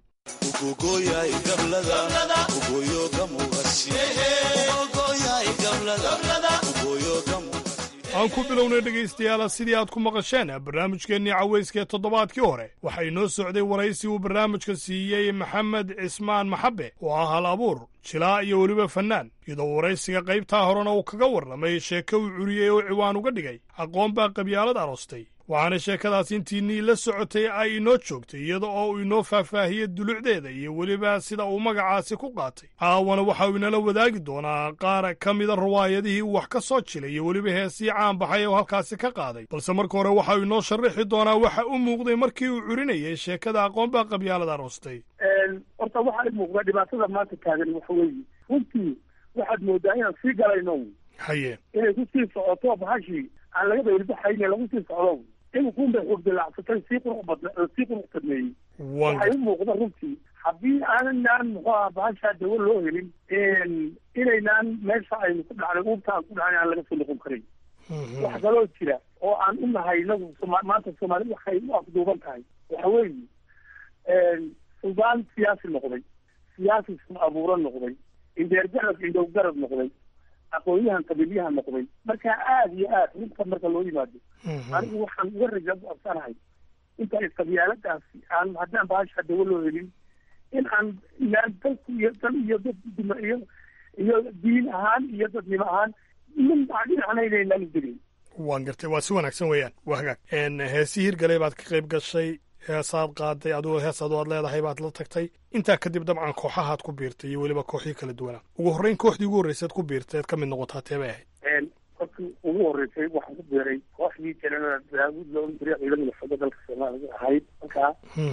aan ku bilownay dhegaystayaala sidii aad ku maqasheen barnaamijkeennii cawayska ee toddobaadkii hore waxaa inoo socday waraysi uu barnaamijka siiyey maxamed cismaan maxabe oo ah hal abuur jilaa iyo weliba fannaan iyadoo waraysiga qaybtaa horena uu kaga warramay sheeko uu curiyey oo ciwaan uga dhigay aqoon baa qabyaalad aroostay waxaana sheekadaas intiinnii la socotay ay inoo joogtay iyada oo uu inoo faahfaahiyey dulucdeeda iyo weliba sida uu magacaasi ku qaatay caawana waxa uu inala wadaagi doonaa qaar ka mida riwaayadihii uu wax ka soo jilay iyo weliba heesii caan baxay oo halkaasi ka qaaday balse marka hore waxa uu inoo sharaxi doonaa waxa u muuqday markii uu curinayay sheekada aqoon baa qabyaalad aroostay horta waxaa i muuqda dhibaatada maanta taagan waxa weeye runtii waxaad moodaa inaan sii galayno haye inay ku sii socoto bahashii aan laga bayrbaxayne lagu sii socdo iminkuun bay xoog dilaacsatay sii qurux badna sii qurux badneeyey waxay u muuqda runtii haddii aanan muxuu aha bahashaa dawo loo helin inaynaan meesha aynu ku dhacnay uubta aan ku dhacnay aan laga soo noqon karin wax kaloo jira oo aan u nahay inagu soma maanta soomaalida waxay u afduuban tahay waxa weeye suldaan siyaasi noqday siyaasi sun abuuro noqday indheer garad indhow garad noqday aqoonyahan qabiilyahan noqday marka aada iyo aad runta marka loo yimaado anigu waxaan uga raja absanahay inta qabyaaladaasi aan haddaan bahasha dawo loo helin in aan inaan dalku iyo dal iyo dad dima iyo iyo diin ahaan iyo dadnimo ahaan min dhinacna inaynaan udelin waan gartay waa si wanaagsan weeyaan waa hagaag heesii hirgalay baad ka qayb gashay heesaad qaaday adigoo hees adoo aad leedahay baad la tagtay intaa kadib dabcan kooxahaad ku biirtay iyo weliba kooxii kala duwanaa ugu horreyn kooxdii ugu horreysaad ku biirtay ead ka mid noqotaa tee bay ahayd kolkii ugu horreysay waxaan ku biiray kooxdii janada daawud loo diriya ciidamada xooga dalka soomaaliga ahayd markaa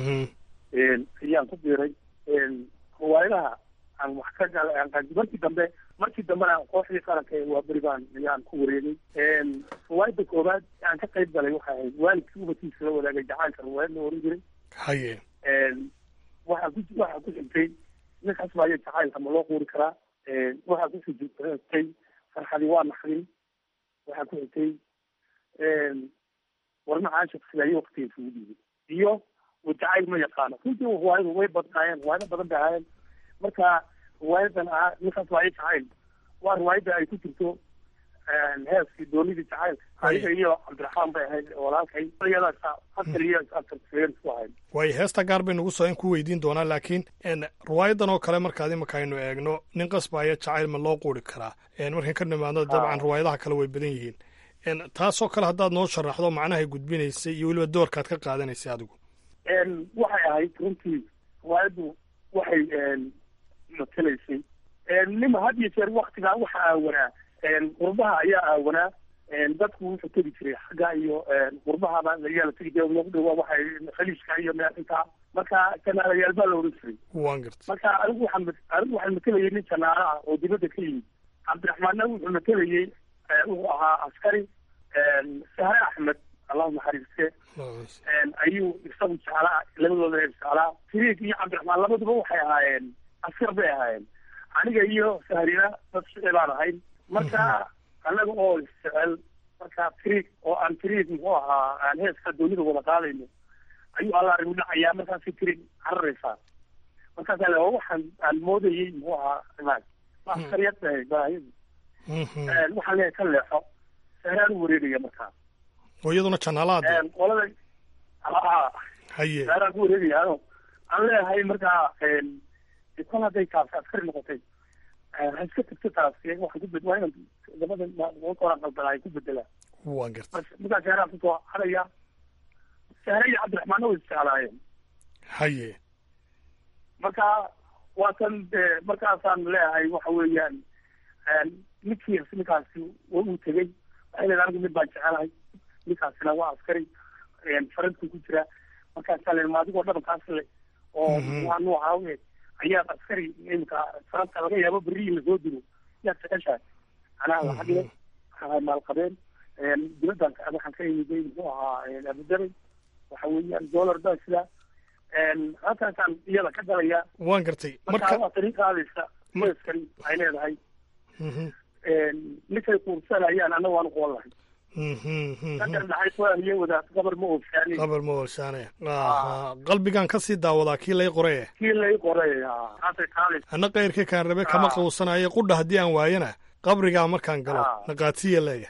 ayaan ku biiray riwaayadaha aan wax ka galay aan qaadi markii dambe markii dambena kooxdii qaranka ee waa beri baan ayaan ku wareegay riwaayadda koowaad aan ka qayb galay waxay ahayd waalidkii ubadkiisa la wadaagay jacaylka riwaayad la oran jiray haye waxaa ku waxaa ku xigtay ninkaas baayo jacaylka ma loo quuri karaa waxaa ku xigtay farxadi waa naxdin waxaa ku xigtay warna caashaq sidaayo waqtiga isugu dhiibay iyo jacayl ma yaqaano runtii riwaayadu way badnaayeen riwaayado badan bay ahaayeen marka riwaayadan ah ninkaas waayo jacayl waa riwaayadda ay ku jirto heeskii doonidii jacayl aniga iyo cabdiraxmaan bay ahayd walaalkay iyadaas afar iyo afar ku ahayd waayo heesta gaar bay nagu soo in ku weydiin doonaa laakiin riwaayadan oo kale markaad imika aynu eegno nin qasbaaya jacayl ma loo quuri karaa markan ka nimaadno dabcan riwaayadaha kale way badan yihiin taasoo kale haddaad noo sharaxdo macnahay gudbinaysay iyo weliba doorkaad ka qaadanaysay adigu waxay ahayd runtii riwaayaddu waxay matelaysay nima had iyo jeer waktigaa waxa aawanaa qurbaha ayaa aawanaa dadku wuxuu tegi jiray xagga iyo qurbahaba ayaa la tegi jiray lagu dhawaa waxay khaliijka iyo meel intaa marka janaalayaal baa la oran jiray waan garta marka anigu waxaan anigu waxaan matelayay nin janaalo ah oo dibadda ka yimid cabdiraxmaanna wuxuu matelayay wuxuu ahaa askari sahre axmed allahu naxariiste ayuu isagu jeclaa labadooda jeclaa tiriig iyo cabdiraxmaan labaduba waxay ahaayeen askar bay ahaayeen aniga iyo sahrina dad shicil baan ahayn marka annaga oo isjecel marka tiriig oo aan tiriig muxuu ahaa aan heeska doonida wada qaadayno ayuu alla arrimu dhacayaa markaasi tiriig cararaysaa markaasa le waxaan aan moodayay muxuu ahaa imaag ma askariyad bahay baahiyadu waxaan leeyahay ka leexo sahraan u wareegaya markaa oo iyaduna janaalaad qolada haye sahraan ku wareegaya ano aan leeyahay markaa kol hadday taasi askari noqotay ha iska tagto taas waxaan ku bed waa inaan labada koran qaldanaa ku bedelaa waan garta markaa sahraan kusoo hadaya sahre iyo cabdiraxmaanna way isjeclaayeen haye marka waatan markaasaan leeyahay waxa weeyaan ninkii ninkaasi uu tegey waxay leedahay anigu mid baan jecelahay ninkaasina waa askari faranku ku jira markaasaa le maadigoo dhabankaas le oo waa nuuca we ayaa askari imika faranta laga yaabo berri in lasoo diro yaad jeceshahay anaa lacag le waxaa maalqabeen dibaddan waxaan ka imiday muxuu ahaa abudabay waxa weeyaan dollar baa sida halkaasaan iyada ka galaya waan gartay marka waa tani qaadaysa qoyskan ay leedahay ninkay kuursanayaan anna waan qoon lahay kadar dhaxay kuaniyo wadaad gabar ma oofsaanin qabar ma oolsaanaya qalbigaan ka sii daawadaa kii lay qoraye kii lay qoray haasay qaadaysa anna kayrka kaan rabe kama qawsanayo qudha haddii aan waayana qabrigaa markaan galo naqaatiya leeya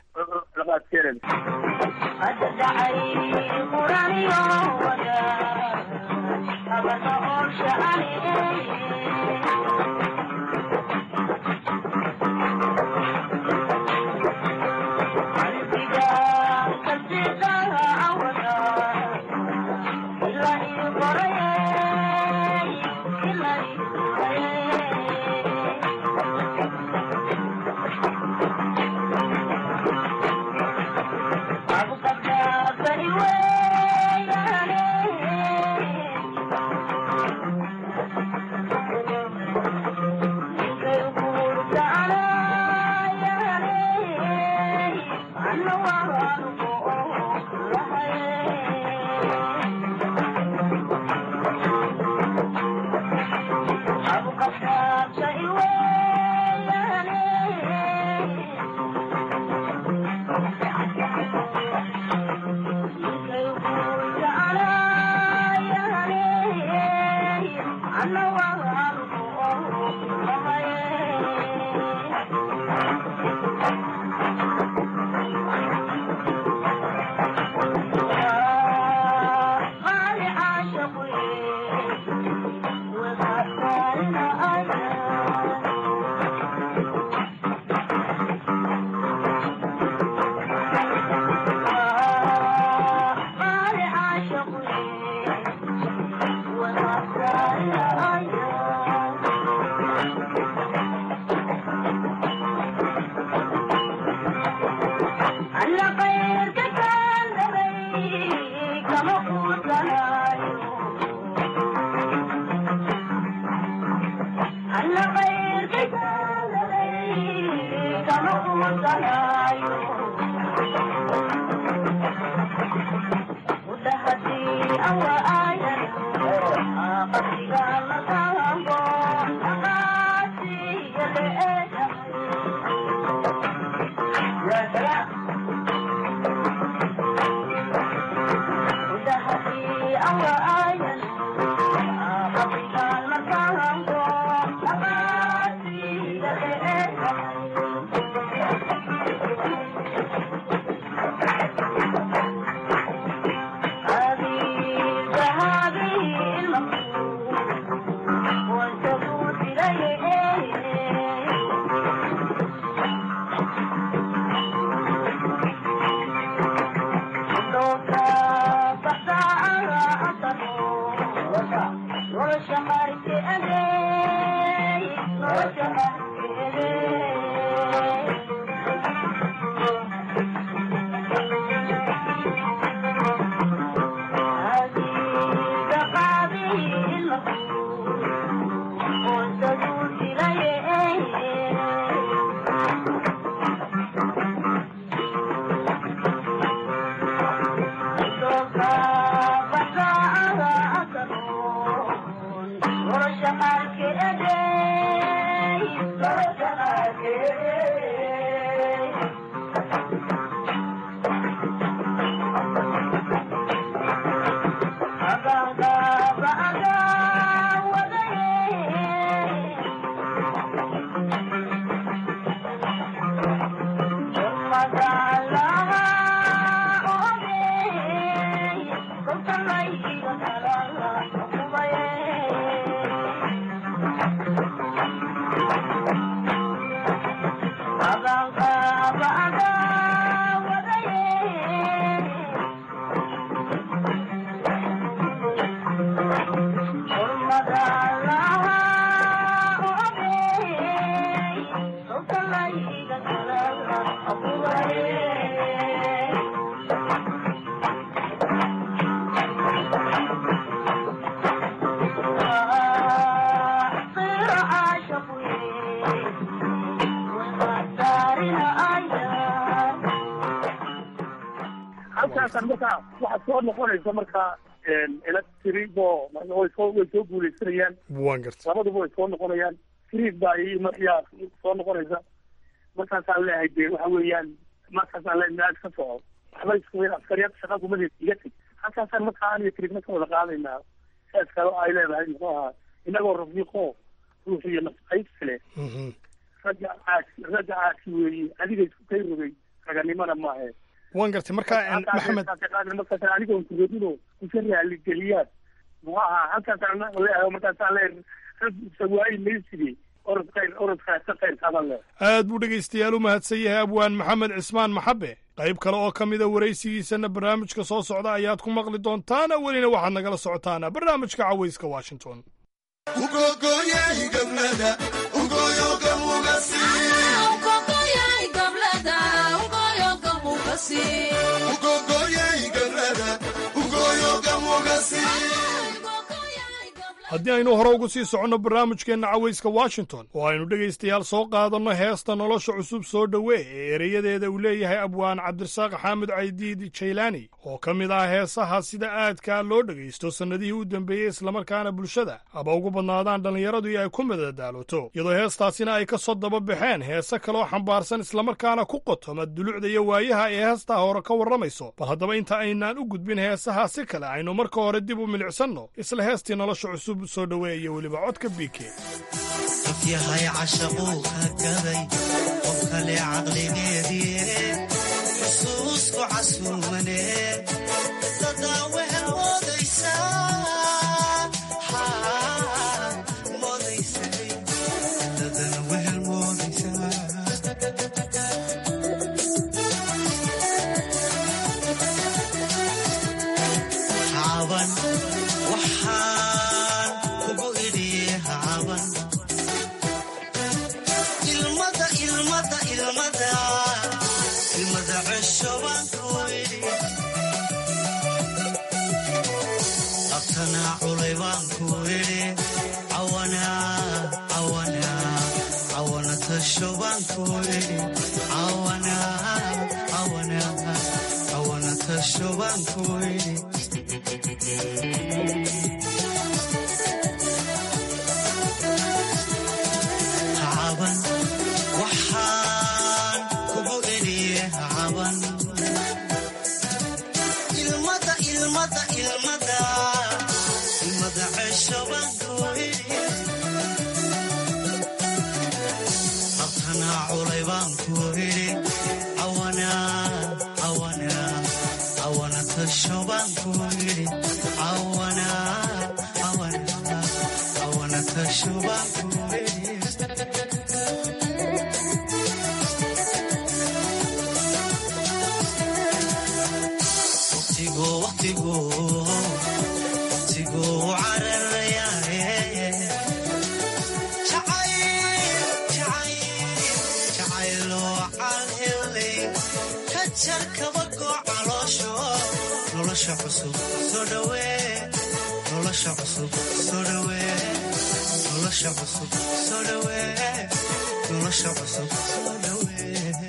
halkaasaan markaa waxaa soo noqonaysa markaa electribo way soo way soo guuleysanayaan waan garta labaduba way soo noqonayaan friid baa iyo maryaa soo noqonaysa markaasaan leeyahay dee waxa weeyaan markaasaan leeyahay naag ka soco waxba isku weyn askariyad shaqa kumada iga teg halkaasaan markaa aniga trigna ka wada qaadaynaa hees kale oo ay leedahay muxuu ahaa inagoo rafiiqo ruux iyo nafqaybsi leh ragga caasi ragga caasi weeye adiga isku kay rogay raganimana maahe waan gartay marka maxamed markaas anigoon kurodino kusa raaligeliyaan muxuu ahaa halkaasaan leeyahay markaasaan leeyahay rag sawaayi mayside orod khayr orodkaasa khayr kaban leh aad buu dhegaystayaal u mahadsan yahay abwaan maxamed cismaan maxabe qayb kale oo ka mida waraysigiisana barnaamijka soo socda ayaad ku maqli doontaana welina waxaad nagala socotaana barnaamijka cawayska washington haddii aynu hore ugu sii soconno barnaamijkeenna cawayska washington oo aynu dhegaystayaal soo qaadanno heesta nolosha cusub soo dhowee ee ereyadeeda uu leeyahay abwaan cabdirasaaq xaamud caydiid jaylaani oo ka mid ah heesaha sida aadkaa loo dhegaysto sannadihii u dambeeyey islamarkaana bulshada haba ugu badnaadaan dhallinyaradu iyo ay ku madadaaloto iyadoo heestaasina ay ka soo daba baxeen heese kaloo xambaarsan islamarkaana ku qotoma dulucda iyo waayaha ee heestaa hore ka warramayso bal haddaba inta aynaan u gudbin heesaha si kale aynu marka hore dib u milicsanno isla heestii nolosha cusub soo dhoweeya weliba codka biike qof yahay cashaquu ka gaday qof kale caqligeedii xusuusku casuumane dadaa wehel moodaysaa moodaysay dadana wehel moodaysaa caban waxaan kugu idhiye caban ilmada ilmada ilmada ilmada cesho baan ku idhi abtanaa culay baan ku idhi cawana cawana cawana tasho baan ku idhi cawana cawana cawana tasho baan ku idhi caban waxaan kugu idhiye caban ilmada ilmada ilmada ilmada cesho baan ku idhi abtanaa culay baan ku idhi cawana cawana cawana tasho baan ku idhi cawana cawana cawana tasho baan ku idhi waqtigu waqtigu waqtigu cararayaaye jacayl jacayl jacayloo calhelay ka jar kabagoo caloosho nolosha cusub soo dhowee nolosha cusub soo dhowee nolosha cusub soo dhowee nolosha cusub soo dhowee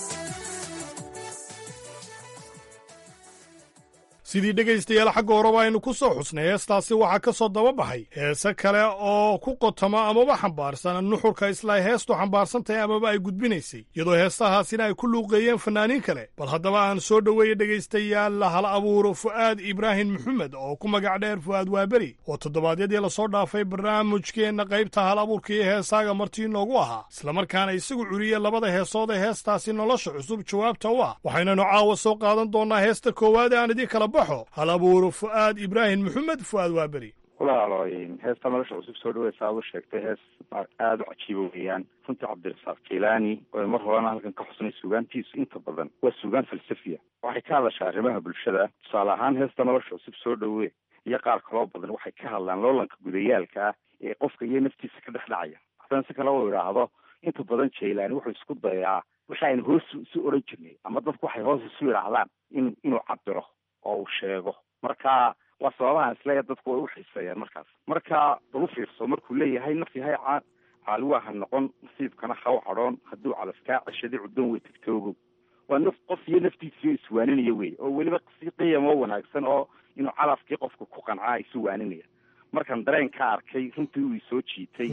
sidii dhegaystayaal xagga horeba aynu ku soo xusnay heestaasi waxaa ka soo daba baxay heese kale oo ku qotoma amaba xambaarsan nuxurka isla heestu xambaarsan tahay amaba ay gudbinaysay iyadoo heestahaasina ay ku luuqeeyeen fannaaniin kale bal haddaba aan soo dhoweeya dhegaystayaal hal abuuro fu'aad ibraahim maxamed oo ku magac dheer fu'aad waaberi oo toddobaadyadii lasoo dhaafay barnaamijkeenna qaybta hal abuurka iyo heesaaga martii inoogu ahaa islamarkaana isagu curiyey labada heesood ee heestaasi nolosha cusub jawaabta u ah waxaynanu caawa soo qaadan doonnaa heesta koowaad ee aan idin kala baxo hal abuuro fu'aad ibraahim maxamed fu'aad waaberi walaalo heesta nolosha cusub soo dhaweysa aad u sheegtay hees aada u cajiibo weeyaan runtii cabdirasaaq jilani oo mar horena halkan ka xusnay sugaantiisu inta badan waa sugaan falsafiya waxay ka hadashaa arrimaha bulshada tusaale ahaan heesta nolosha cusub soo dhawe iyo qaar kaloo badan waxay ka hadlaan loolanka gudayaalka ah ee qofka iyo naftiisa ka dhex dhacaya haddana si kale uu idhaahdo inta badan jilani wuxuu isku dayaa wixi aynu hoos isu odhan jirnay ama dadku waxay hoos isu idhaahdaan in inuu cabiro oo uu sheego marka waa sababaha isleeya dadku way u xiiseeyaan markaas marka bal u fiirso markuu leeyahay naf yahay caaliwaa ha noqon nasiibkana ha u cadhoon hadduu calafkaa ceshadi cuddoon way tagtoogo waa naf qof iyo naftiisiyo iswaaninaya wey oo weliba si qiyamo wanaagsan oo inuu calafkii qofka ku qancaa isu waaninaya markaan dareen ka arkay runtii uu isoo jiitay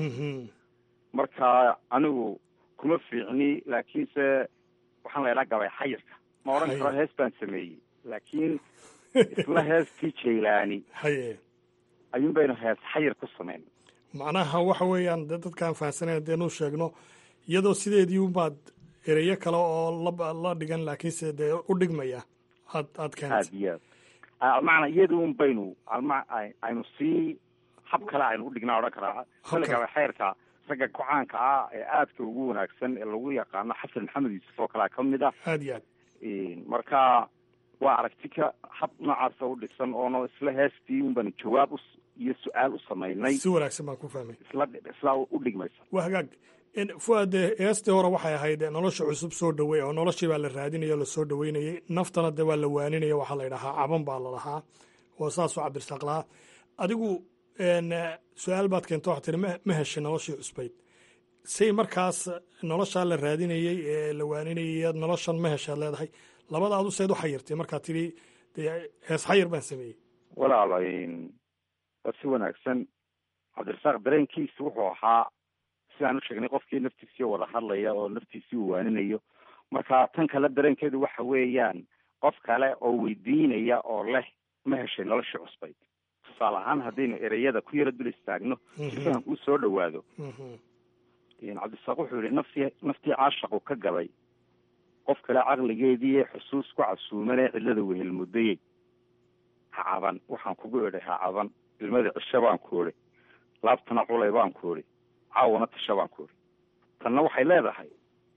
marka anigu kuma fiicni laakiinse waxaan la idhaa gabay xayirka ma odhan karo hees baan sameeyey laakiin isla heestii jaylaani haye ayuun baynu hees xayir ku samayn macnaha waxa weeyaan dee dadkaan fahamsanayn hadeenu sheegno iyadoo sideedii unbaad ereyo kale oo la la dhigan laakiinse dee u dhigmaya aad aad keentay aad iyo aad macnaa iyada un baynu alma aynu sii hab kale aynu udhignaa odhan karaa kale gabay xayrka ragga ku-caanka ah ee aadka ugu wanaagsan ee lagu yaqaano xasan maxamed yuusuf oo kalea ka mid ah aad iyo aad marka waa aragti ka hab noocaasa u dhisan oono isla heestii un baanu jawaab u iyo su-aal u samaynay si wanaagsan baan ku fahmay isla isla u dhigmaysa waa hagaag fuad dee heestii hore waxay ahayd nolosha cusub soo dhaweey oo noloshii baa la raadinaya o lasoo dhaweynayay naftana dee waa la waaninaya waxaa la yidhahaa caban baa la lahaa oo saasoo cabdirasaaq lahaa adigu su-aal baad keento waxaa tiri ma heshay noloshii cusbayd say markaas noloshaa la raadinayey ee la waaninayay noloshan ma heshaad leedahay labada adu seed u xayirtay markaa tiri dee hees xayir baan sameeyey walaala waa si wanaagsan cabdirasaaq dareenkiisa wuxuu ahaa sidaan u sheegnay qofkii naftiisii wada hadlaya oo naftiisii uu waaninayo marka tan kale dareenkeedu waxa weeyaan qof kale oo weydiinaya oo leh ma heshay noloshii cusbayd tusaale ahaan haddaynu ereyada ku yaro dul istaagno si fahamku u soo dhawaado cabdirasaaq wuxuu yihi naftii naftii caashaqu ka gabay qof kale caqligeedii ee xusuus ku casuumanee cidlada wehel muddayey ha caban waxaan kugu idhay ha caban ilmada cisho baan ku idhi laabtana culay baan ku idhi caawana tasha baan ku idhi tanna waxay leedahay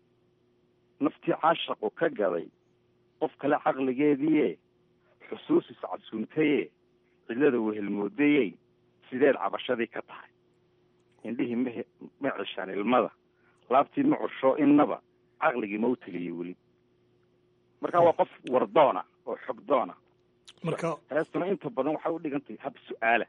naftii caashaqu ka gaday qof kale caqligeediie xusuus iscasuumtaye cidlada wehelmoodayey sideed cabashadii ka tahay indhihii ma ma cishaan ilmada laabtii ma cusho innaba caqligii ma u teliyey weli marka waa qof wardoona oo xogdoona marka heestuna inta badan waxay u dhigan tahay hab su-aala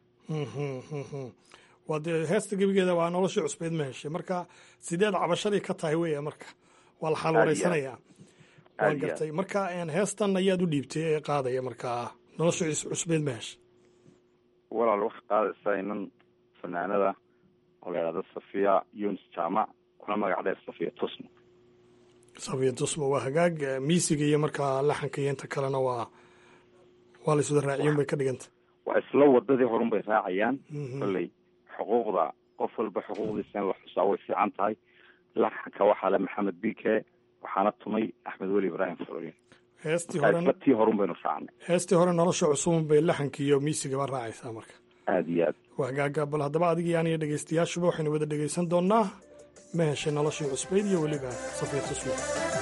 waa dee heesta gebigeeda waa noloshii cusbeyd ma heshay marka sideed cabashadii ka tahay weya marka waa la xaal wareysanayaa waan gartay marka heestan ayaad u dhiibtay ee qaadaya markaa noloshii cusbeyd ma heshay walaal waxay qaadaysaa inan fanaanada oo la yidhahdo safiya yunis jaamac kuna magac dheer safiya tusmo safiya tusmo waa hagaag miisiga iyo markaa laxanka iyo inta kalena waa waa la iswada raaciyun bay ka dhiganta waa isla wadadii horun bay raacayaan kolley xuquuqda qof walba xuquuqdiisa in la xusaa way fiican tahay laxanka waxaa le maxamed bike waxaana tumay axmed weli ibraahim faloyin heestii hore tii horun baynu raacnay heestii hore nolosha cusubun bay laxanka iyo miisigaba raacaysaa marka aada iyo aad waa hagaaga bal haddaba adigii aniyo dhegaystayaashuba waxaynu wada dhegaysan doonaa ma heshay noloshii cusbayd iyo weliba safiya tusmo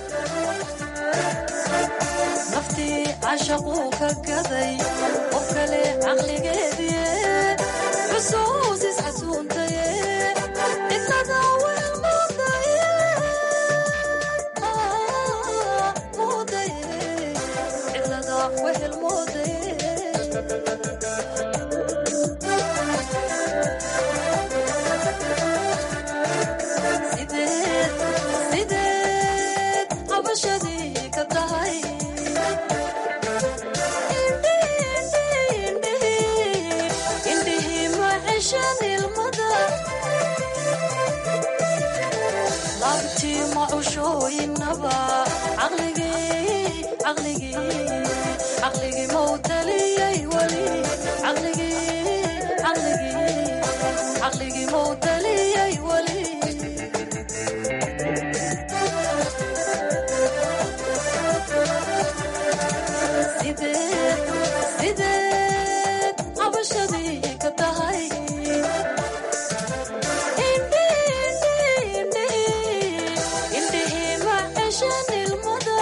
naftii cashaquu ka gaday qof kale caqligeedii xusuus isxasuuntaye cidlada wel muudaye muudaye cidlada wehel muudaye sideed sideed cabashadii ka tahay indhihii ma ceshan ilmada laabtii ma cushooyinaba caqligii caqligii caqligii mau taliyay weli caqligii caqligii caqligii mau taliyay weli sideed sideed cabashadii ka tahay indhihii ma ceshan ilmada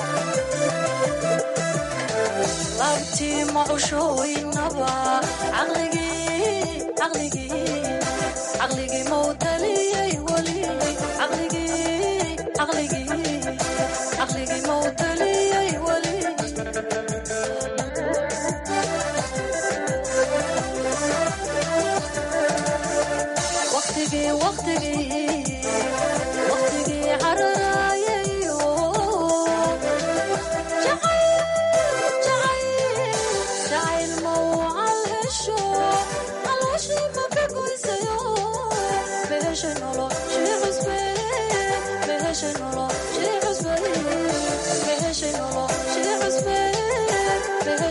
laabtii ma cushooyinaba caqligii caqligii caqligii mau taliyay weli caqligii caqligii caqligii mau taliyay weli waqtigii waqtigii waqtigii cararayayo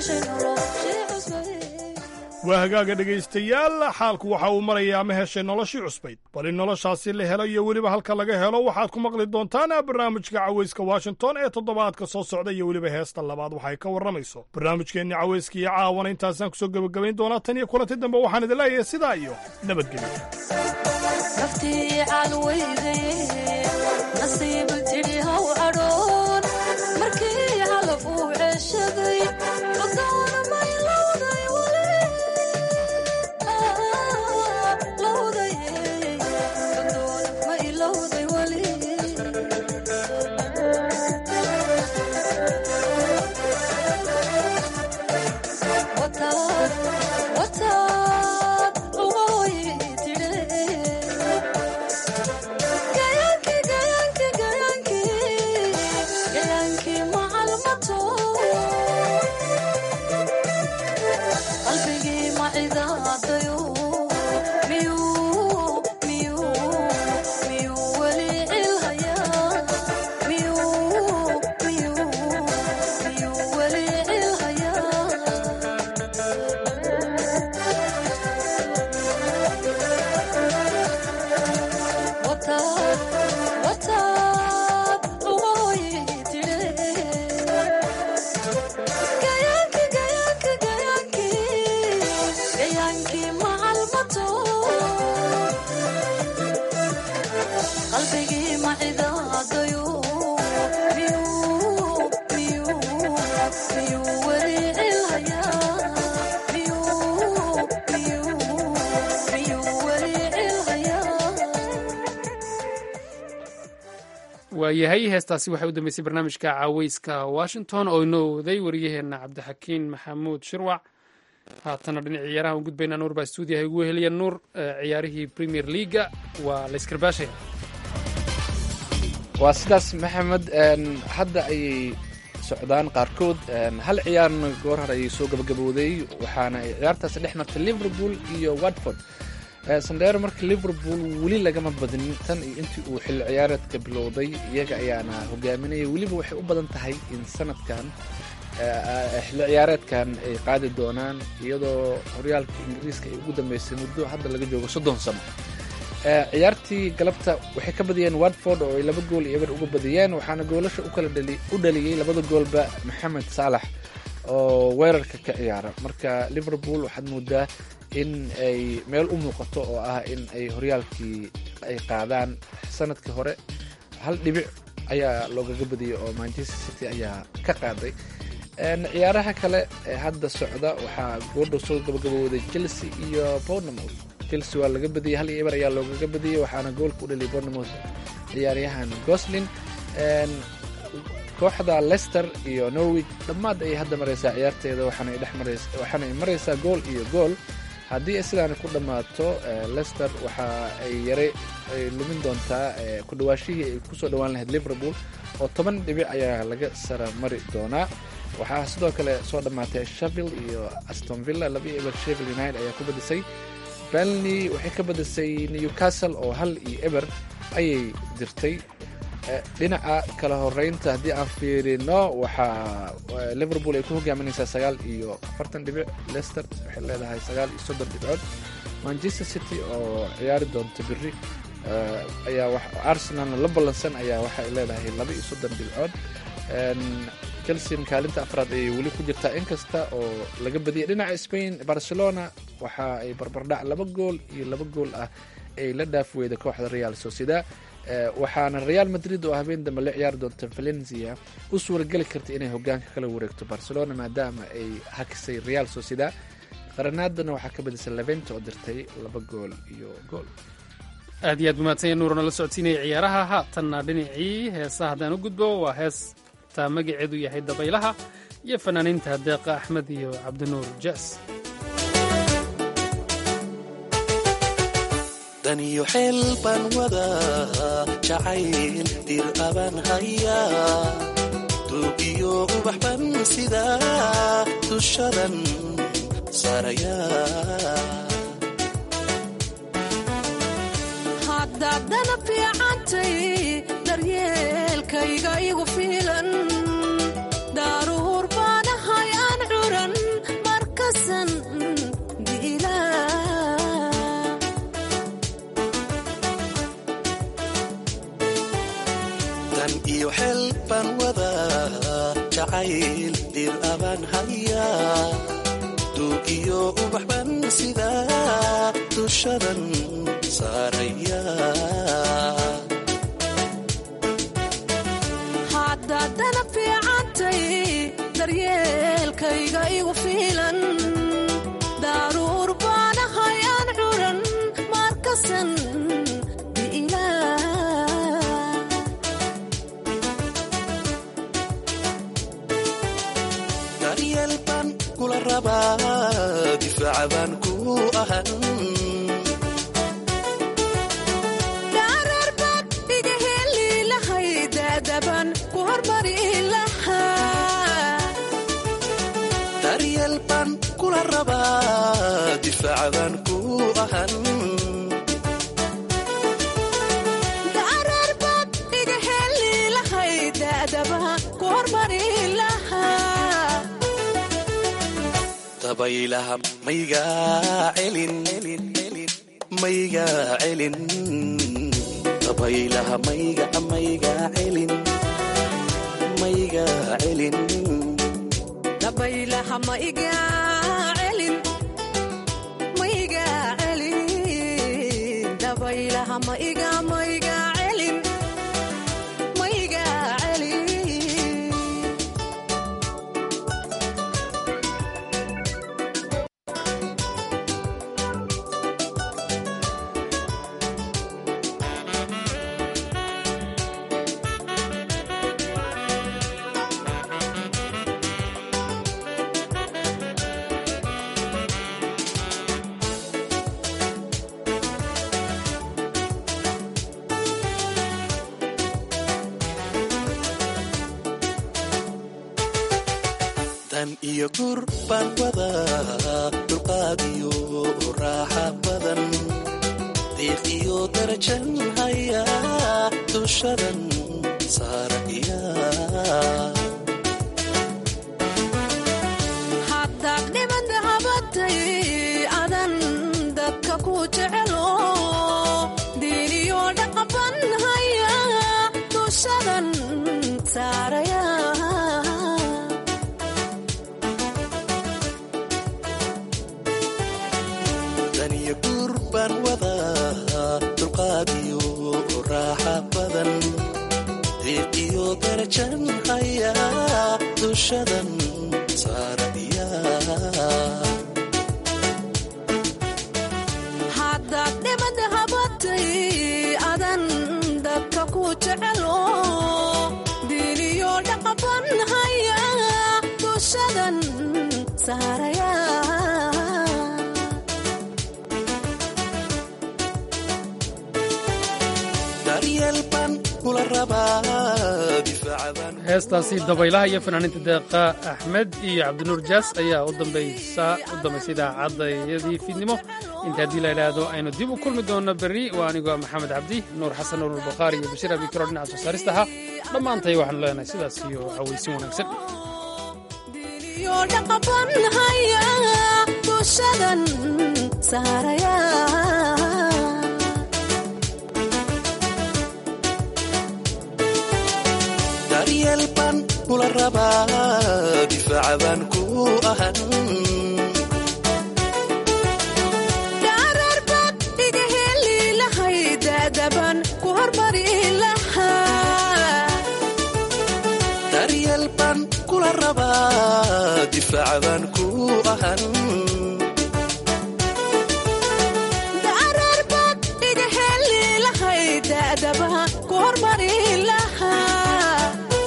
heshay noloshii cusbay waa hagaaga dhegaystayaal xaalku waxa uu marayaa ma heshay noloshii cusbayd bal in noloshaasi la helo iyo weliba halka laga helo waxaad ku maqli doontaan barnaamijka cawayska washington ee toddobaadka soo socda iyo weliba heesta labaad waxay ka warramayso barnaamijkeenni cawayska iyo caawana intaasaan kusoo gebagabayn doonaa tan iyo kulanti dambe waxaan idin leeyahay sidaa iyo nabadgelyo naftii calweyday nasiib tidhi haw cadhoon markii calaf uu ceshaday codoona may lowday weli lowday codoona may lowday weli wataad wataad ugoy tidhe gayaanki gayaanki gayaanki gayaanki macalmato qalbigii macidaadayo miyuu miyuu miyuu weli cilhayaa miyuu miyuu miyuu weli cilhayaa wataad wataad ugoy tidhe gayaanki gayaanki gayaanki gayaanki macalmato qalbigii macidaadayo miyuu miyuu miyuu weli cilhayaa miyuu miyuu miyuu weli cilhayaa waayahay heestaasi waxay u dambeysay barnaamijka caaweyska washington oo inoo waday wariyaheenna cabdixakiin maxamuud shirwac haatana dhinac ciyaaraha u gudbaynaa nuur baa stuudiyaha ugu heliya nuur eh, ciyaarihii premier leaga waa la iskarbaashaya waa sidaas maxamed een, hadda ayay socdaan qaarkood een, hal ciyaarna goor hore ayay soo gabagabowday waxaana ay ciyaartaasi dhex martay liverpool iyo watford Eh, sandheero marka liverpool weli lagama badinin tan iyo intii uu xilli ciyaareedka bilowday iyaga ayaana hogaaminaya weliba waxay u badan tahay in sanadkan eh, eh, xilli ciyaareedkan ay qaadi doonaan iyadoo horyaalka ingiriiska ay ugu dambeysay muddo hadda laga joogo soddon sano Eh, ciyaartii galabta waxay ka badiyeen watford oo ay laba gool iyo eber uga badiyeen waxaana goolasha u kala dhali- u dhaliyey labada goolba maxamed saalax oo weerarka ka ciyaara marka liverpool waxaad moodaa in ay meel u muuqato oo ah in ay horyaalkii ay qaadaan sanadkii hore hal dhibic ayaa loogaga badiyey oo manchester city ayaa ka qaaday Een, ciyaaraha kale ee hadda socda waxaa goordhow soo gabagabowday chelsea iyo bournemouth chelsea waa laga badiyey hal iyo eber ayaa loogaga badiyey waxaana goolka u dhaliyay bournemouth ciyaaryahan goslin Een, kooxda leicester iyo norwich dhammaad ayay hadda maraysaa ciyaarteeda waxaana ay dhex maraysa waxaana ay maraysaa gool iyo gool haddii ay sidaani ku dhammaato eh, leicester waxa ay yare ay lumin doontaa eh, ku dhawaashihii ay kusoo dhawaan lahayd liverpool oo toban dhibic ayaa laga sara mari doonaa waxaa sidoo kale soo dhammaatay sheffield iyo aston villa laba iyo eber sheffield united ayaa ku badisay burnley waxay ka badisay newcastle oo hal iyo eber ayay dirtay Eh, dhinaca kala horeynta haddii aan fiirino waxaa eh, liverpool ay ku hogaaminaysaa sagaal iyo afartan dhibic leicester waxay leedahay sagaal iyo soddon dhibcood manchester city oo ciyaari doonta biri eh, ayaa wax arsenalna la ballansan ayaa waxa ay leedahay laba iyo soddon dhibcood En, chelsea kaalinta afraad ayay weli ku jirtaa inkasta oo laga badiyay dhinaca spain barcelona waxa ay barbardhac laba gool iyo laba gool ah ay la dhaaf weyda kooxda real sociedad Eh, waxaana real madrid oo habeen dambe la ciyaari doonta valencia u suurageli karta inay hogaanka kala wareegto barcelona maadaama ay hakisay real sociedad qaranaadana waxaa ka badisay levent oo dirtay laba gool iyo gool aad iyo aad umahadsanya nuurna la socodsiinaya ciyaaraha haatanna dhinacii heesaha haddaan u gudbo waa heestaa magaceedu yahay dabaylaha iyo fanaaniinta deeqa axmed iyo cabdinuur jaas daniyo xeel baan wadaa jacayl dir abaan hayaa duugiyo ubax ban sidaa dushadan saarayaa haddaad dana fiicantay daryeelkayga igu fiilan daaruhur baanahay aan curan jacayl dir abaan hayaa duug iyo ubaxban sidaa dushadan saaraya haddaadana fiicantay daryeelkayga igu fiilan daaruur baanahay aan curan markasan daryeel baan kula rabaa difaaca baan ku ahan dhaararbaad iga heli lahay daadaban ku hormari lahaa daryeel baan kula rabaa difaaca baan ku ahan dhaararbaad iga heli lahay daadaba ku hormari lahaa dabaylaha maygaa celin maygaa celin dabaylaha mayga maygaa celin maygaa celin dabaylaha ma iga celin ma iga celin dabaylaha ma iga ma iga celin ma iga celin dan iyo gur baan wadaa dulqaad iyo raaxa badan diiq iyo darajan hayaa dushadan saaraya haddaad dhibada habatay adan dadka ku jecelo diiniyo dhaqaban haya dushadan saaraya dan iyo gur baan wadaa dulqaad iyo raaxa badan diiq iyo darajan hayaa dushadan saaraya haddaad dhibada habatay adan dadka ku jecelo diiniyo dhaqaban haya dushadan saaraya daryeel baan kula rabaa difaaca baan heestaasi dabaylaha iyo fanaaniinta deeqa axmed iyo cabdinuur jaas ayaa u dambaysa u dambaysay idaacadayadii fiidnimo inta haddii la idhaahdo aynu dib u kulmi doonno berri waa anigoo maxamed cabdi nuur xasan nuur albakhaari iyo bashiir abikaro dhinaca soo saarista ahaa dhammaantay waxaanu leenahay sidaas iyo hawaysin wanaagsan iyo dhaqaban haya dushadan saaraya daryeel baan kula rabaa difaaca baan ku ahan dhaararbaad iga heli lahay daadaban ku hormari lahaa daryeel baan kula rabaa difaaca baan ku ahan dhaararbaad iga heli lahay daadaba ku hormari lahaa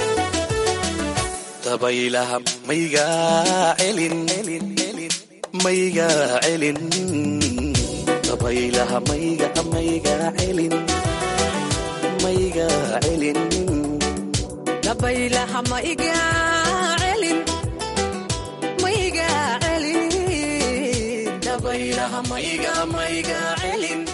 dabaylaha maygaa celin maygaa celin dabaylaha mayga maygaa celin maygaa celin dabaylaha ma iga celin ma iga celin dabaylaha ma iga ma iga celin